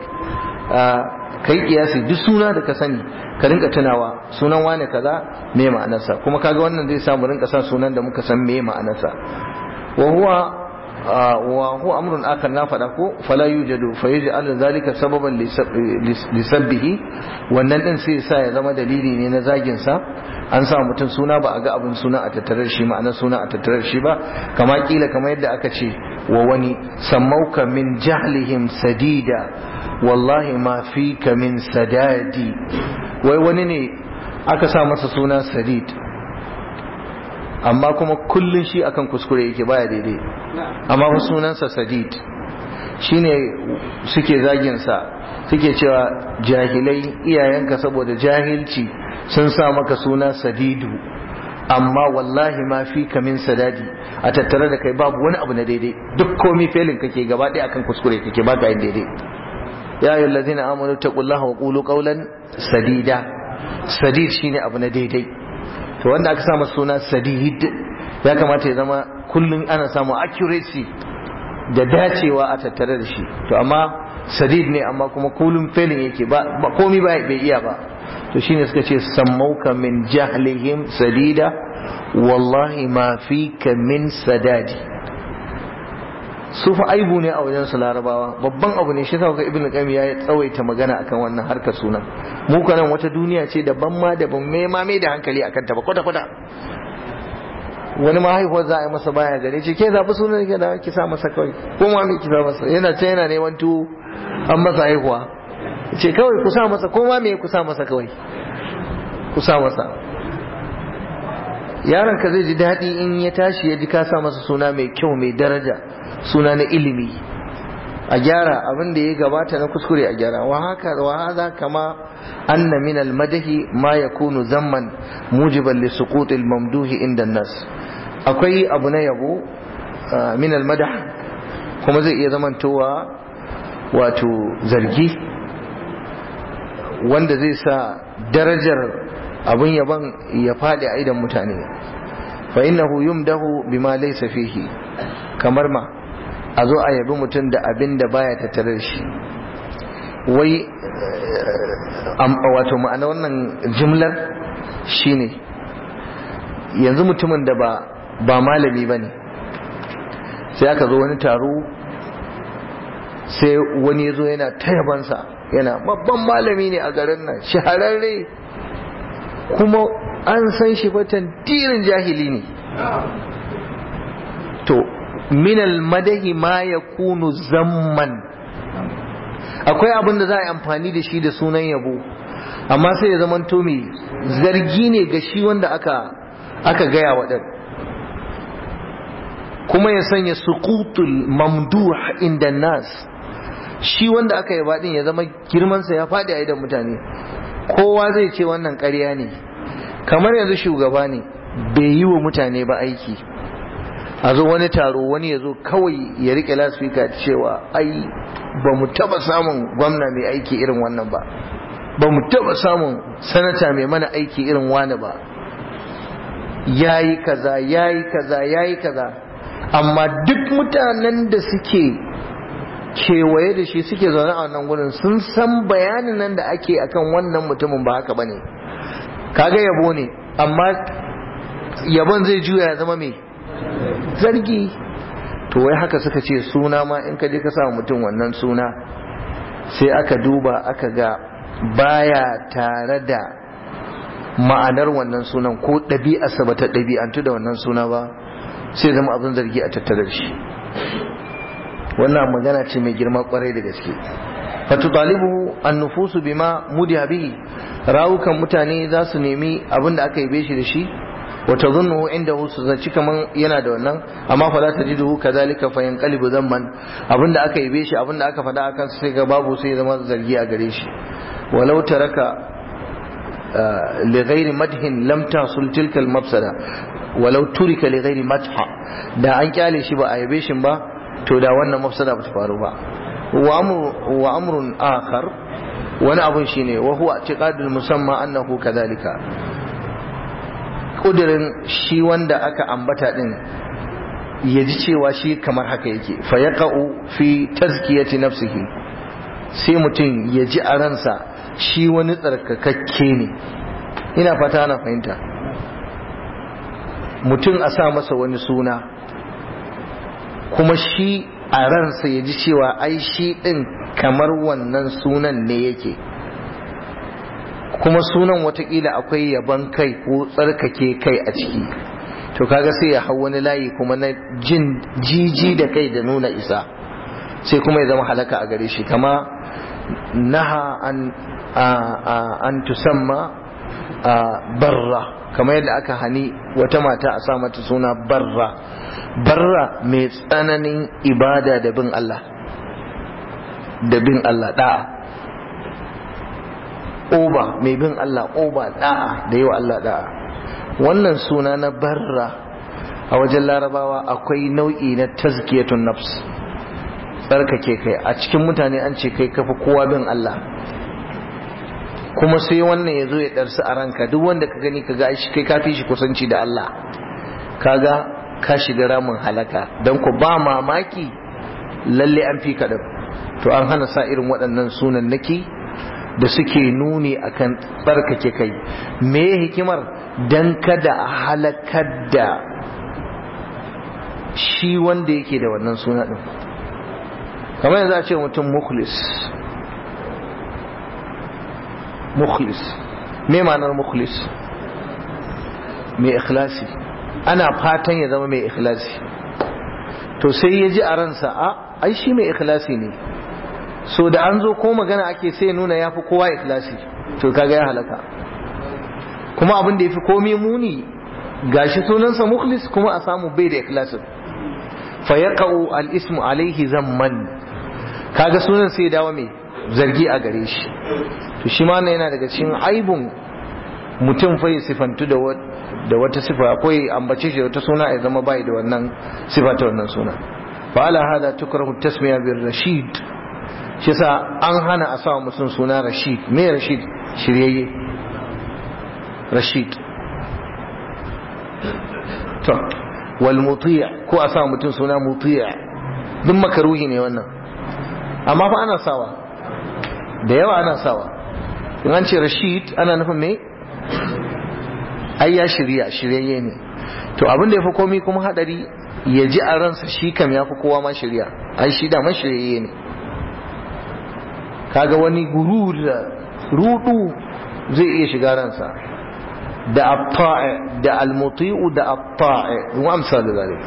ka yi kiyasi duk suna da ka sani ka rinka tunawa sunan wane kaza me ma'anarsa kuma kaga wannan zai samu rinka sa sunan da muka san me ma'anarsa wa huwa wa huwa amrun akhar na fada ko fala yujadu fa yaj'al zalika sababan li sabbihi wannan din sai sa ya zama dalili ne na zagin sa an sa mutum suna ba a ga abin suna a tattare shi ma'anar suna a tattare shi ba kama kila kama yadda aka ce wa wani sammauka min jahlihim sadida wallahi ma fika min sadadi wai wani ne aka sa masa suna sadid amma kuma kullun shi akan kuskure yake baya daidai amma fa sunansa sadid shine suke zagin sa suke cewa jahilai iyayenka saboda jahilci sun sa maka suna sadidu amma wallahi ma fi min sadadi a tattare da kai babu wani abu na daidai duk komi felin kake gaba ɗaya akan kuskure kake baka yin daidai ya ayyuhal ladzina amanu taqullaha wa qulu qawlan sadida sadid shine abu na daidai to wanda aka sa masa suna sadid ya kamata ya zama kullum ana samun accuracy da dacewa a tattare da shi to amma sadid ne amma kuma kullum felin yake ba komi ba bai iya ba to shine suka ce sammauka min jahlihim sadida wallahi ma fika min sadadi su fa aibu ne a wajen su larabawa babban abu ne shi sa ga ibnu qayyim ya tsawaita magana akan wannan harkar sunan mu kanan wata duniya ce daban ma daban me ma mai da hankali akan ta ba kwata kwata wani ma haihuwar za a yi masa baya gare ce ke zaɓi sunan ke da ki sa masa kawai ko ma me ki sa masa yana can yana neman tuwo an masa haihuwa ce kawai ku sa masa ko ma me ku sa masa kawai ku sa masa yaron ka zai ji daɗi in ya tashi ya ji ka sa masa suna mai kyau mai daraja suna na ilimi a gyara abin da ya gabata na kuskure a gyara wa haka wa hadha kama anna min al madahi ma yakunu zamman mujiban li suqut al mamduhi inda nas akwai abu na yabo min al madah kuma zai iya zamantowa wato zargi wanda zai sa darajar abin yaban ya faɗi a idan mutane fa innahu yumdahu bima laysa fihi kamar ma a zo a yabi mutum da abin da baya tattare da shi wai wato ma'ana wannan jimlar shine yanzu mutumin da ba ba malami bane sai aka zo wani taro sai wani ya zo yana tayabansa yana babban malami ne a garin nan shahararre kuma an san shi fatan tirin jahili ne to minal madahi ma ya kunu zamman akwai abin da za a yi amfani da shi da sunan yabo amma sai ya zama to mai zargi ne ga shi wanda aka aka gaya waɗan kuma ya sanya suqutul mamduh inda nas shi wanda aka yi baɗin ya zama girmansa ya faɗi a idan mutane kowa zai ce wannan ƙarya ne kamar yanzu shugaba ne bai yi wa mutane ba aiki a zo wani taro wani ya zo kawai ya rike lasfika cewa ai ba mu taba samun gwamna mai aiki irin wannan ba ba mu taba samun sanata mai mana aiki irin wani ba yayi kaza yayi kaza yayi kaza amma duk mutanen da suke kewaye da shi suke zaune a wannan gurin sun san bayanin nan da ake akan wannan mutumin ba haka bane kaga yabo ne amma yabon zai juya ya zama mai zargi to wai haka suka ce suna ma in ka je ka sa mutum wannan suna sai aka duba aka ga baya tare da ma'anar wannan sunan ko ɗabi'arsa ba ta ɗabi'antu da wannan suna ba sai zama abin zargi a tattare da shi wannan magana ce mai girma kwarai da gaske fatu talibu an nufusu bima mudiya bihi rawukan mutane za su nemi abin da aka yi shi da shi wata zunnu inda su zaci kaman yana da wannan amma fa za ta ji duhu kazalika fa yanqalibu zamman abinda aka yi shi abinda aka faɗa akan sai ga babu sai zama zargi a gare shi walau taraka li ghairi madhin lam tasul tilka al mafsada walau turika li ghairi madha da an kyale shi ba a yabe shi ba to da wannan mafsada ba ta faru ba wa amru wa amrun akhar wani abun shine wa huwa i'tiqadul musamma annahu kadhalika kudirin shi wanda aka ambata din ya ji cewa shi kamar haka yake fa yaqa'u fi tazkiyati nafsihi sai mutum ya ji a ransa shi wani tsarkakakke ne ina fata na fahimta mutum a sa masa wani suna kuma shi a ransa ya ji cewa ai shi din kamar wannan sunan ne yake kuma sunan watakila akwai yaban kai ko tsarkake kai a ciki to kaga sai ya hau wani layi kuma na jin jiji da kai da nuna isa sai kuma ya zama halaka a gare shi kama naha an an tusamma barra kamar yadda aka hani wata mata a sa mata suna barra barra mai tsananin ibada da bin Allah da bin Allah da'a oba mai bin Allah oba da'a da yi wa Allah da'a wannan suna na barra a wajen larabawa akwai nau'i na tazkiyatun nafs tsarkake kai a cikin mutane an ce kai kafa kowa bin Allah kuma sai wannan ya zo ya ɗarsu a ranka duk wanda ka gani ka ga shi kai kafi shi kusanci da Allah kaga ka shiga ramin halaka don ku ba mamaki lalle an fi kaɗan to an hana sa irin waɗannan sunan naki da suke nuni akan tsarkake kai me hikimar dan kada a halakar da shi wanda yake da wannan suna din kamar yanzu a ce mutum mukhlis mukhlis me ma'anar mukhlis mai ikhlasi ana fatan ya zama mai ikhlasi to sai ya ji a ransa a ai shi mai ikhlasi ne so da an zo ko magana ake sai nuna ya fi kowa ikhlasi to kaga ya halaka kuma abin da ya fi komi muni gashi sunansa mukhlis kuma a samu bai da ikhlasin fa yaqau al ismu alaihi zamman kaga sunan sai dawo mai zargi a gare shi to shi ma yana daga cikin aibun mutum fa sifantu da da wata sifa ko ambace shi wata suna ya zama bai da wannan sifa ta wannan suna fa ala hada tukrahu tasmiya bir rashid shi sa an hana a sa mutum suna rashid me rashid shiryayye rashid to wal mutiya ko a sa mutum suna mutiya duk makaruhi ne wannan amma fa ana sawa da yawa ana sawa in an ce rashid ana nufin me ai ya shirya shiryayye ne to abin da ya fi komi kuma hadari ya ji a ransa shi kam ya fi kowa ma shirya ai shi da man shiryayye ne kaga wani gurur da rudu zai iya shiga ransa da atta'i da almuti'u da atta'i wa amsal zalik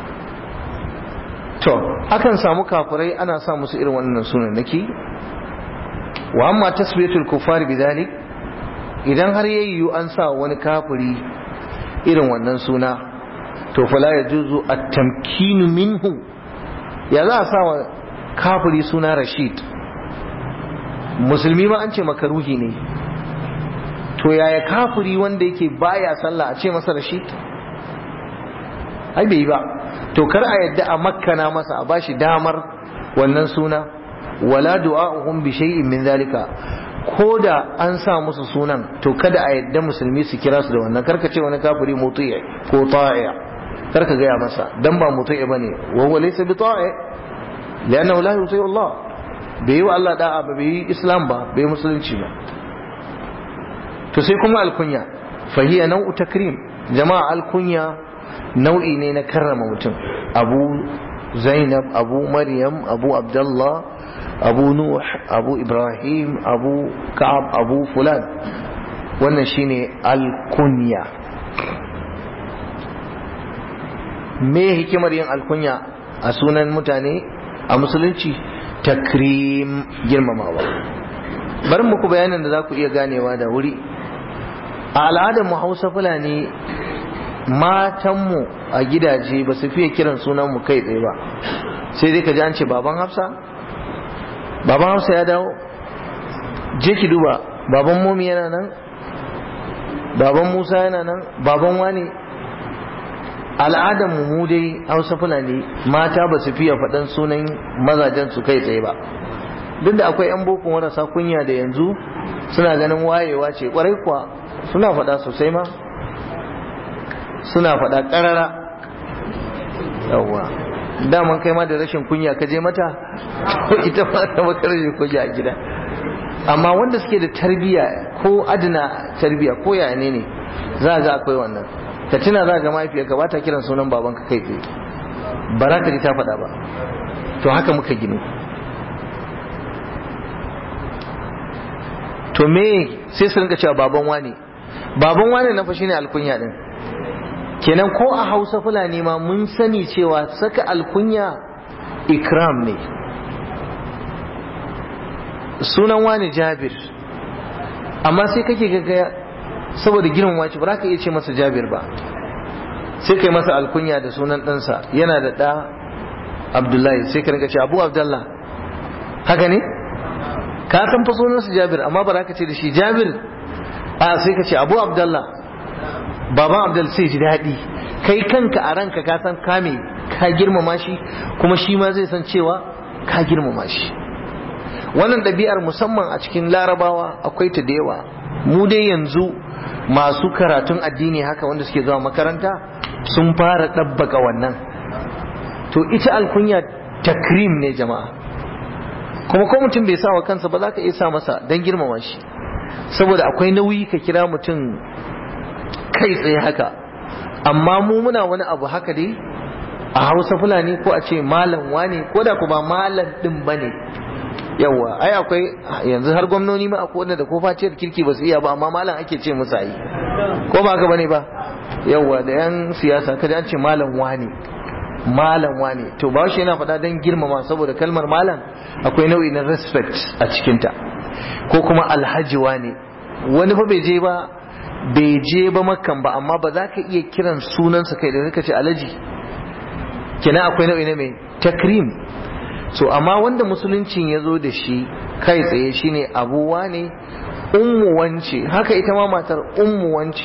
to akan samu kafirai ana sa musu irin wannan sunan naki wa amma tasbiyatul kufari bidhalik idan har yayyu an sa wani kafiri irin wannan suna to fala yajuzu at-tamkinu minhu ya za a sa wa kafiri suna rashid musulmi ma an ce makaruhi ne to yaya kafiri wanda yake baya sallah a ce masa rashid ai bai yi ba to kar a yadda a makkana masa a bashi damar wannan suna wala du'a'uhum bi shay'in min zalika ko da an sa musu sunan to kada a yadda musulmi su kira su da wannan karka ce wani kafiri muti'i ko ta'i karka gaya masa dan ba muti'i bane wa huwa laysa bi ta'i liannahu la yuti Allah bai yi wa Allah da'a ba bai yi Islam ba bai musulunci ba to sai kuma alkunya fahiya nau'u takrim jama'a alkunya nau'i ne na karrama mutum abu zainab abu maryam abu abdullah abu nuh abu ibrahim abu ka'ab abu fulan wannan shine alkunya me hikimar yin alkunya a sunan mutane a musulunci takrim girmamawa bari muku bayanin da za ku iya ganewa da wuri a al'adar mu hausa fulani matanmu a gidaje ba su fiye kiran sunanmu kai tsaye ba sai dai ka ji an ce baban hafsa baban hafsa ya dawo je ki duba baban momi yana nan baban musa yana nan baban wani al'adar mu dai hausa fulani mata ba su fiye faɗan sunan mazajen su kai tsaye ba duk da akwai 'yan boko marasa kunya da yanzu suna ganin wayewa ce kwarai kuwa suna faɗa sosai ma suna faɗa ƙarara yawwa daman kai ma da rashin kunya ka je mata ko ita ma ta maka rashin kunya a gida amma wanda suke da tarbiya ko adana tarbiya ko yaya ne ne za ga akwai wannan ka tuna za ga mahaifiyarka ba ta kiran sunan babanka kai tsaye ba za ka ji ta faɗa ba to haka muka gini to me sai su rinka cewa baban wane baban wane na fa shine alkunya din kenan ko a hausa fulani ma mun sani cewa saka alkunya ikram ne sunan wani jabir amma sai kake gaga saboda girman wace ba za ka iya ce masa jabir ba sai kai masa alkunya da sunan ɗansa yana da ɗa abdullahi sai ka rinka ce abu abdullah haka ne ka san fa sunansa jabir amma ba za ka ce da shi jabir a sai ka ce abu abdullah baban abdul sai ji daɗi kai kanka a ranka ka san kame ka girmama shi kuma shi ma zai san cewa ka girmama shi wannan ɗabi'ar musamman a cikin larabawa akwai ta da yawa mu dai yanzu masu karatun addini haka wanda suke zuwa makaranta sun fara ɗabbaka wannan to ita alkunya takrim ne jama'a kuma ko mutum bai sa wa kansa ba za ka iya sa masa don girmama shi saboda akwai nauyi ka kira mutum kai tsaye haka amma mu muna wani abu haka dai a hausa fulani ko a ce malam wane ko da kuma malam din bane yawa ai akwai yanzu har gwamnoni ma akwai wanda da ko faciyar kirki ba su iya ba amma malam ake ce musu yi ko ba haka bane ba yawa da yan siyasa kada an ce malam wane malam wane to ba shi yana faɗa don girmama saboda kalmar malam akwai nau'i na respect a cikinta ko kuma alhaji wane wani fa bai je ba bai je ba makan ba amma ba za ka iya kiran sunansa kai da ka ce alhaji kina akwai nau'i na mai takrim so amma wanda musuluncin ya zo da shi kai tsaye shine abuwa ne ummu wance haka ita ma matar ummu wance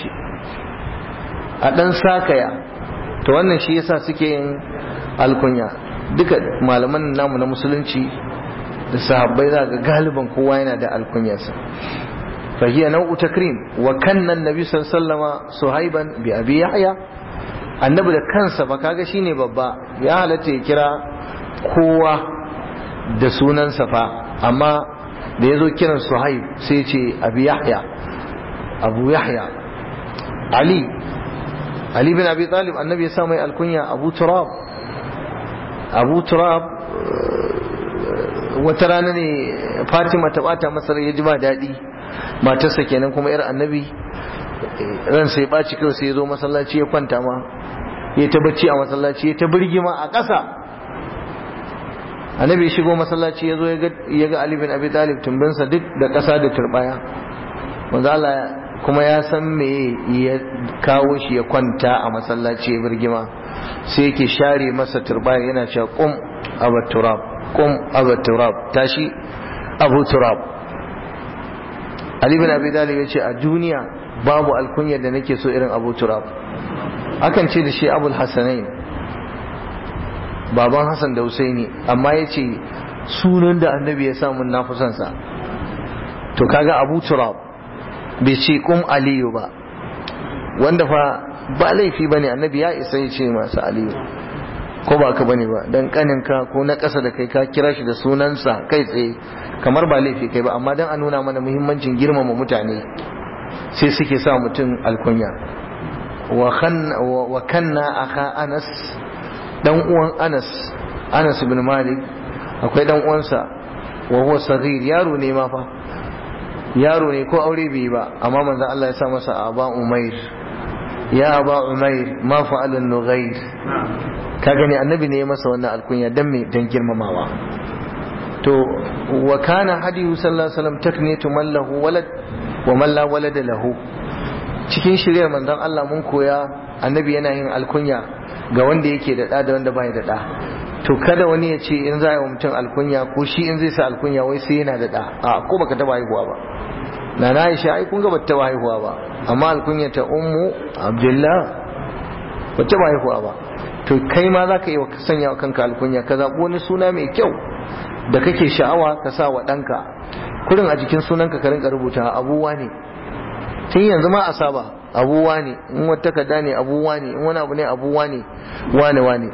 a dan sakaya to wannan shi yasa suke yin alkunya duka malaman namu na musulunci da sahabbai za ga galiban kowa yana da alkunyarsa فهي نوع تكريم وكان النبي صلى الله عليه وسلم صهيبا بأبي يحيى annabi da kansa ba kaga shine babba ya halatta ya kira kowa da sunansa fa amma da ya zo kiran suhaib sai ce abu yahya abu yahya ali ali bin abi talib annabi ya sa mai alkunya abu turab abu turab wata rana ne fatima ta bata masa ya ji ba daɗi matarsa kenan kuma yar annabi ran sai ɓaci kawai sai ya zo masallaci ya kwanta ma ya ta bacci a masallaci ya ta birgima a ƙasa annabi ya shigo masallaci ya zo ya ga Ali bin Abi Talib tumbinsa duk da ƙasa da turbaya manzo Allah kuma ya san me ya kawo shi ya kwanta a masallaci ya birgima sai yake share masa turbaya yana cewa qum abu turab qum abu turab tashi abu turab Ali bin Abi Talib ya ce a duniya babu alkunyar da nake so irin abu turab akan ce da shi abul hasanain baban hassan da husaini amma ya ce sunan da annabi ya samun na sa to kaga abu turab bai ce kum aliyu ba wanda fa ba laifi ba ne annabi ya isa ya ce masu aliyu ko ba ka bane ba dan kaninka ko na ƙasa da kai ka kira shi da sunansa kai tsaye kamar ba laifi kai ba amma dan a nuna mana muhimmancin girmama mutane sai suke sa mutum alkunya wa kanna aka anas dan uwan anas anas ibn malik akwai dan uwansa wa huwa saghir yaro ne ma fa yaro ne ko aure bai ba amma manzon Allah ya sa masa aba umair ya aba umair ma fa'ala nughair ka gani annabi ne ya masa wannan alkunya dan me dan girmamawa to wa kana hadiyu sallallahu alaihi wasallam takniyatu man lahu walad wa man la walada lahu cikin shirya manzon Allah mun koya annabi yana yin alkunya ga wanda yake da ɗa da wanda bai da ɗa to kada wani ya ce in za a yi wa mutum alkunya ko shi in zai sa alkunya wai sai yana da ɗa a ko baka taba haihuwa ba na na Aisha ai kun ga bata taba haihuwa ba amma alkunya ta ummu Abdullah bata taba haihuwa ba to kai ma za ka yi wa sanya wa kanka alkunya ka zaɓi wani suna mai kyau da kake sha'awa ka sa wa ɗanka kurin a jikin sunanka ka rinka rubuta abuwa ne tun yanzu ma a saba abuwa ne in wata takarda ne abuwa ne in wani abu ne abuwa ne wane wane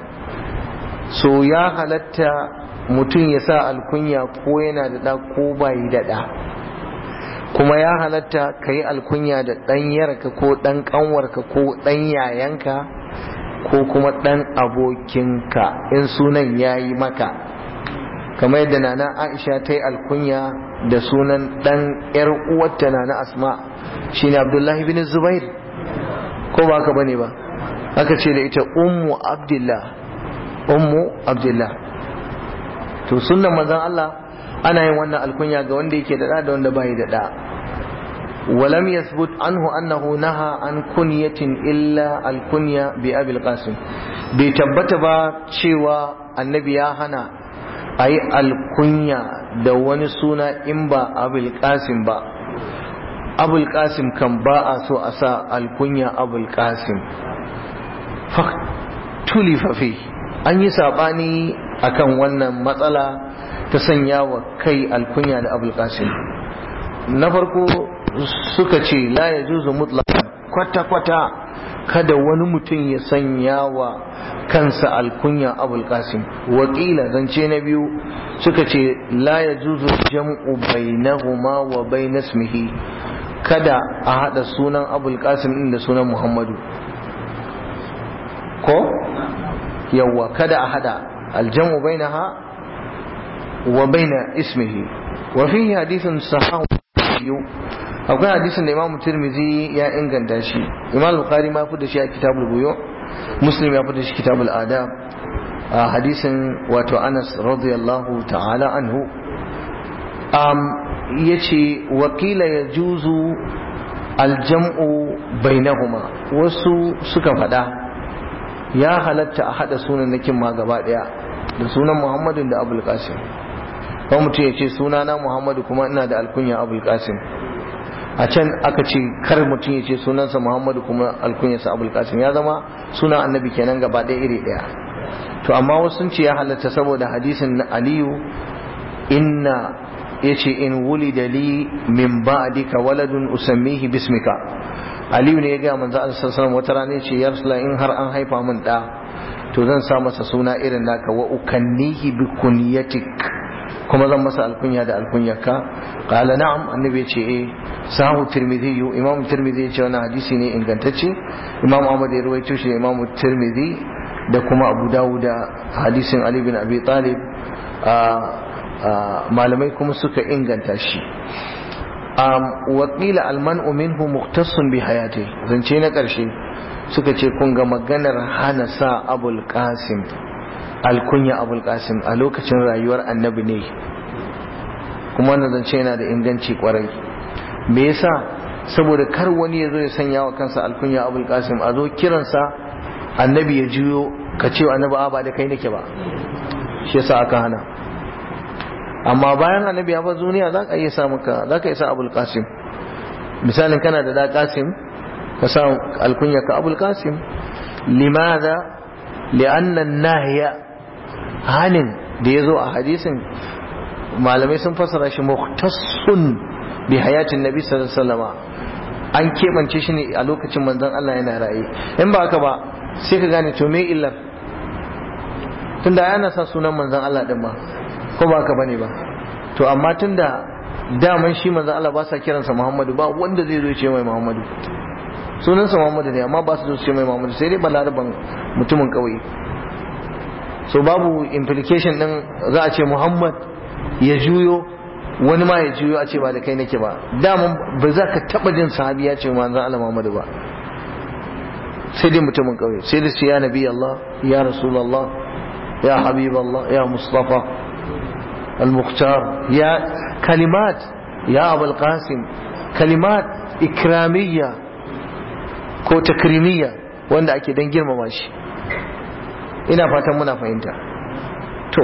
so ya halatta mutum ya sa alkunya ko yana da ɗa ko bayi da ɗa kuma ya halatta ka yi alkunya da ɗan yarka ko ɗan ƙanwarka ko ɗan yayanka ko kuma ɗan abokinka in sunan ya yi maka kamar yadda nana aisha ta yi alkunya da sunan ɗan ‘yar uwarta nana asma shine abdullahi bin zubair ko ba haka bane ba aka ce da ita ummu abdullah ummu abdullah to sunnan manzon Allah ana yin wannan alkunya ga wanda yake da da wanda bai da da ولم يثبت عنه أنه نهى عن كنية إلا الكنية بأبي القاسم بيتبت با شوى النبي هنا أي الكنية دواني سونا إمبا أبي القاسم با أبو القاسم كان باء سو أسا الكنية أبو القاسم فاختلف فيه an yi saɓani akan wannan matsala ta sanya wa kai alkunya da abul qasim na farko suka ce la ya juzu mutlaqan kwata-kwata kada wani mutum ya sanya wa kansa alkunya abul qasim wakila zance na biyu suka ce la ya juzu jam'u bainahuma wa bain ismihi kada a hada sunan abul qasim din da sunan muhammadu ko yawwa kada a hada aljamu bainaha wa baina ismihi wa fihi hadithun sahahu akwai hadisin da imamu tirmizi ya inganta shi imam bukhari ma fi da shi a kitabul buyo muslim ya fi da shi kitabul adab a hadisin wato anas radiyallahu ta'ala anhu um, ya ce wakila ya juzu aljam'u bainahuma wasu suka faɗa ya halatta a haɗa sunannakin ma gaba ɗaya da sunan muhammadin da abul qasim ko mutum ya ce sunana muhammadu kuma ina da alkunya abul qasim a can aka ce kar mutum ya ce sunansa muhammadu kuma alkunyarsa abul qasim ya zama sunan annabi kenan gaba ɗaya iri ɗaya to amma wasu sun ce ya halatta saboda hadisin na aliyu inna ya ce in wulida li min ba'dika waladun usammihi bismika aliyu ne ya ga manzo Allah sallallahu wata rana ya ce ya rasula in har an haifa min da to zan sa masa suna irin naka wa ukannihi bi kunyatik kuma zan masa alkunya da alkunyarka qala na'am annabi ya ce eh sahu tirmidhi imam tirmidhi ya ce wannan hadisi ne ingantacce imam ahmad ya rawaito shi imam tirmidhi da kuma abu dawud hadisin ali bin abi talib malamai kuma suka inganta shi wakila almanu minhu muktassun bi hayati zance na ƙarshe suka ce kun ga maganar hana sa abul qasim alkunya abul qasim a lokacin rayuwar annabi ne kuma wannan zance yana da inganci kwarai me yasa saboda kar wani ya zo ya sanya wa kansa alkunya abul qasim a zo kiransa annabi ya juyo ka ce annabi a ba da kai nake ba shi yasa aka hana amma bayan annabi ya bar duniya za ka iya sa maka za ka iya sa abul qasim misalin kana da da qasim ka sa alkunya ka abul qasim limadha li'anna an-nahya hanin da yazo a hadisin malamai sun fassara shi muhtassun bi hayatin nabi sallallahu alaihi wasallam an kebance shi ne a lokacin manzon Allah yana raye in ba haka ba sai ka gane to me illar tunda yana sa sunan manzon Allah din ma ko ba haka bane ba to amma tunda daman shi manzon Allah ba sa kiransa Muhammadu ba wanda zai zo ya ce mai Muhammadu sunansa Muhammadu ne amma ba su zo su ce mai Muhammadu sai dai balaraban mutumin kauye so babu implication din za a ce Muhammad ya juyo wani ma ya juyo a ce ba da kai nake ba daman ba za ka taba jin sahabi ya ce manzon Allah Muhammadu ba sai dai mutumin kauye sai dai ya nabi Allah ya rasulullah ya habib Allah ya mustafa al-mukhtar ya kalimat ya abul qasim kalimat ikramiyya ko takrimiyya wanda ake dan girmama shi ina fatan muna fahimta to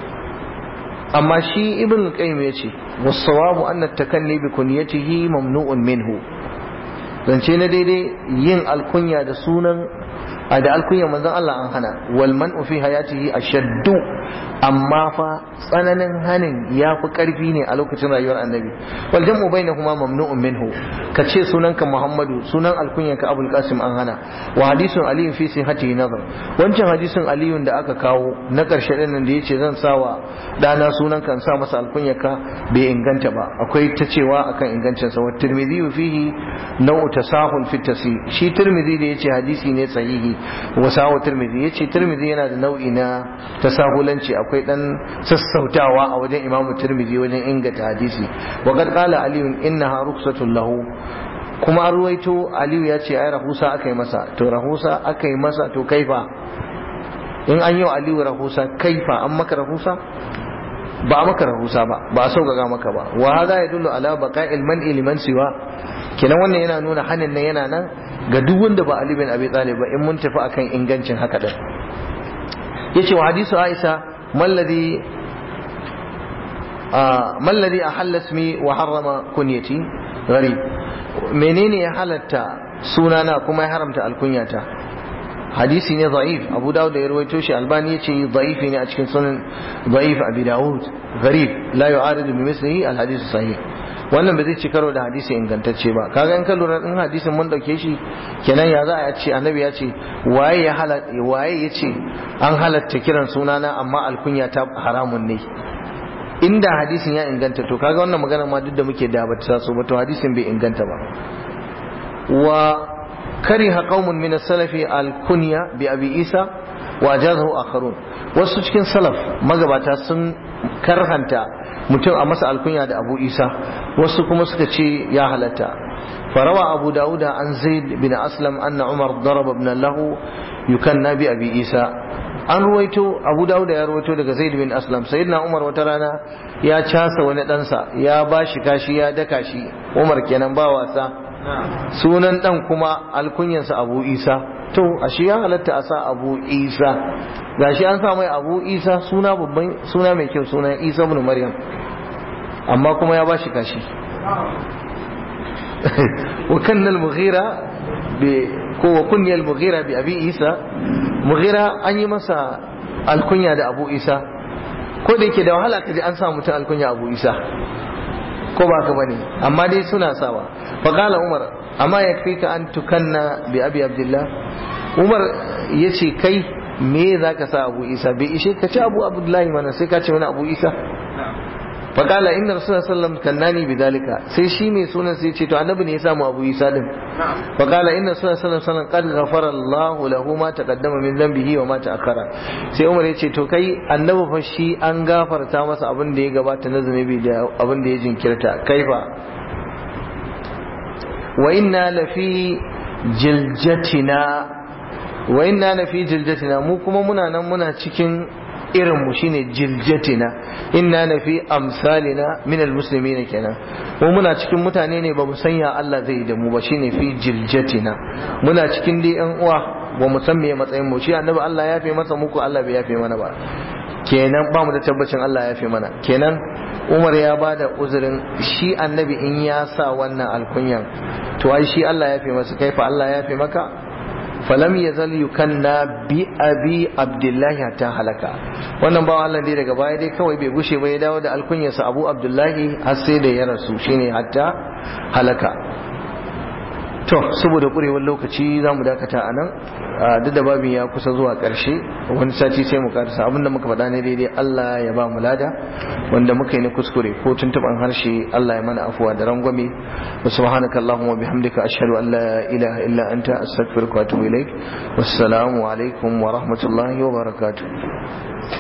amma shi ibn al-qayyim yace was-sawabu anna at-takanni bi kunyatihi mamnu'un minhu zance na daidai yin alkunya da sunan a da alkunya manzon Allah an hana wal man'u fi hayatihi ashaddu amma fa tsananin hanin ya fi karfi ne a lokacin rayuwar annabi wal jam'u bainahuma mamnu'un minhu ka ce sunanka Muhammadu sunan alkunyanka Abul Qasim an hana wa hadisun Ali fi sihhatihi nazar wancan hadisin Ali da aka kawo na karshe din nan da yace zan sawa dana sunan kan sa masa alkunyarka bai inganta ba akwai ta cewa akan ingancin sa wa Tirmidhi fihi nau'u tasahul fi tasi shi Tirmidhi da yace hadisi ne sahihi wa sawa Tirmidhi yace Tirmidhi yana da nau'i na tasahulanci akwai dan sassautawa a wajen Imam Tirmidhi wajen inganta hadisi wa qad qala Ali innaha rukhsatun lahu kuma an ruwaito Aliyu ya ce ai rahusa aka yi masa to rahusa aka yi masa to kaifa in an yi wa Aliyu rahusa kaifa an maka rahusa ba a maka rahusa ba ba a sauƙaƙa maka ba wa hada ya dullu ala baqa'il man'i liman siwa kenan wannan yana nuna hanin nan yana nan ga duk wanda ba Ali bin Abi Talib ba in mun tafi akan ingancin haka din yace wa hadisu Aisha malladhi malladhi ahalla ismi wa harrama kunyati gharib menene ya halatta sunana kuma ya haramta alkunyata hadisi ne da'if abu dawud da ya rawaito shi albani yace da'ifi ne a cikin sunan da'if abi dawud gharib la yu'aridu bi mislihi al hadith sahih wannan ba zai ci karo da hadisi ingantacce ba kaga in ka lura din hadisin mun dauke shi kenan ya za a ce annabi ya ce waye ya halatta waye ya ce an halatta kiran sunana amma alkunya ta haramun ne inda hadisin ya inganta to kaga wannan magana ma duk da muke da ba ta so ba to hadisin bai inganta ba wa kariha qaumun min as-salafi al-kunya bi abi isa wa ajazahu akharun wasu cikin salaf magabata sun karhanta mutum a masa alkunya da abu isa wasu kuma suka ce ya halatta farawa abu dawuda an zaid bin aslam anna umar daraba ibn lahu yukanna bi abi isa an ruwaito abu dawuda ya ruwaito daga zaid bin aslam sayyidina umar wata rana ya casa wani ɗansa ya ba shi kashi ya daka shi umar kenan ba wasa sunan ɗan kuma alkunyansa abu isa to ashe ya halatta a sa abu isa gashi an sa mai abu isa suna babban suna mai kyau suna isa ibn maryam amma kuma ya ba shi kashi wa kanna al-mughira bi ko wa kunya al-mughira bi abi isa mughira an yi masa alkunya da abu isa ko da yake da wahala kaji an sa mutum alkunya abu isa ko ba ka bane amma dai suna sawa fa qala umar amma yakfika an tukanna bi abi abdullah umar yace kai me zaka sa abu isa bai ishe ka ci abu abdullahi mana sai ka ce wani abu isa faƙala inna rasulullah sallam kannani bi dalika sai shi mai sunan sai ce to annabi ne ya samu abu isa din faƙala inna rasulullah sallam qad ghafara Allahu lahu ma taqaddama min dhanbihi wa ma ta'akhkhara sai Umar ya ce to kai annabi fa shi an gafarta masa abin da ya gabata na zunubi da abin da ya jinkirta kaifa wa inna lafi jiljatina wa inna lafi jiljatina mu kuma muna nan muna cikin irin mu shine jiljatina inna na fi amsalina min almuslimina kenan mu muna cikin mutane ne ba mu sanya Allah zai da mu ba shine fi jiljatina muna cikin dai yan uwa ba mu san me matsayin mu shi annabi Allah ya fi masa muku Allah bai yafe mana ba kenan ba mu da tabbacin Allah ya yafe mana kenan Umar ya ba da uzurin shi annabi in ya sa wannan alkunyan to ai shi Allah ya fi masa kai fa Allah ya fi maka falam ya zal yukanna bi abi abdullahi hatta halaka wannan bawan Allah dai daga baya dai kawai bai gushe ba ya dawo da alkunyarsa abu abdullahi har sai da ya rasu shine hatta halaka to saboda kurewar lokaci za mu dakata a nan duk da babin ya kusa zuwa ƙarshe wani sati sai mu karasa abinda muka faɗa ne daidai Allah ya ba mu lada wanda muka yi na kuskure ko tuntuɓan harshe Allah ya mana afuwa da rangwame wa subhanaka allahumma bihamdika ashhadu an la ilaha illa anta astaghfiruka wa atubu ilaik wassalamu alaikum wa rahmatullahi wa barakatuh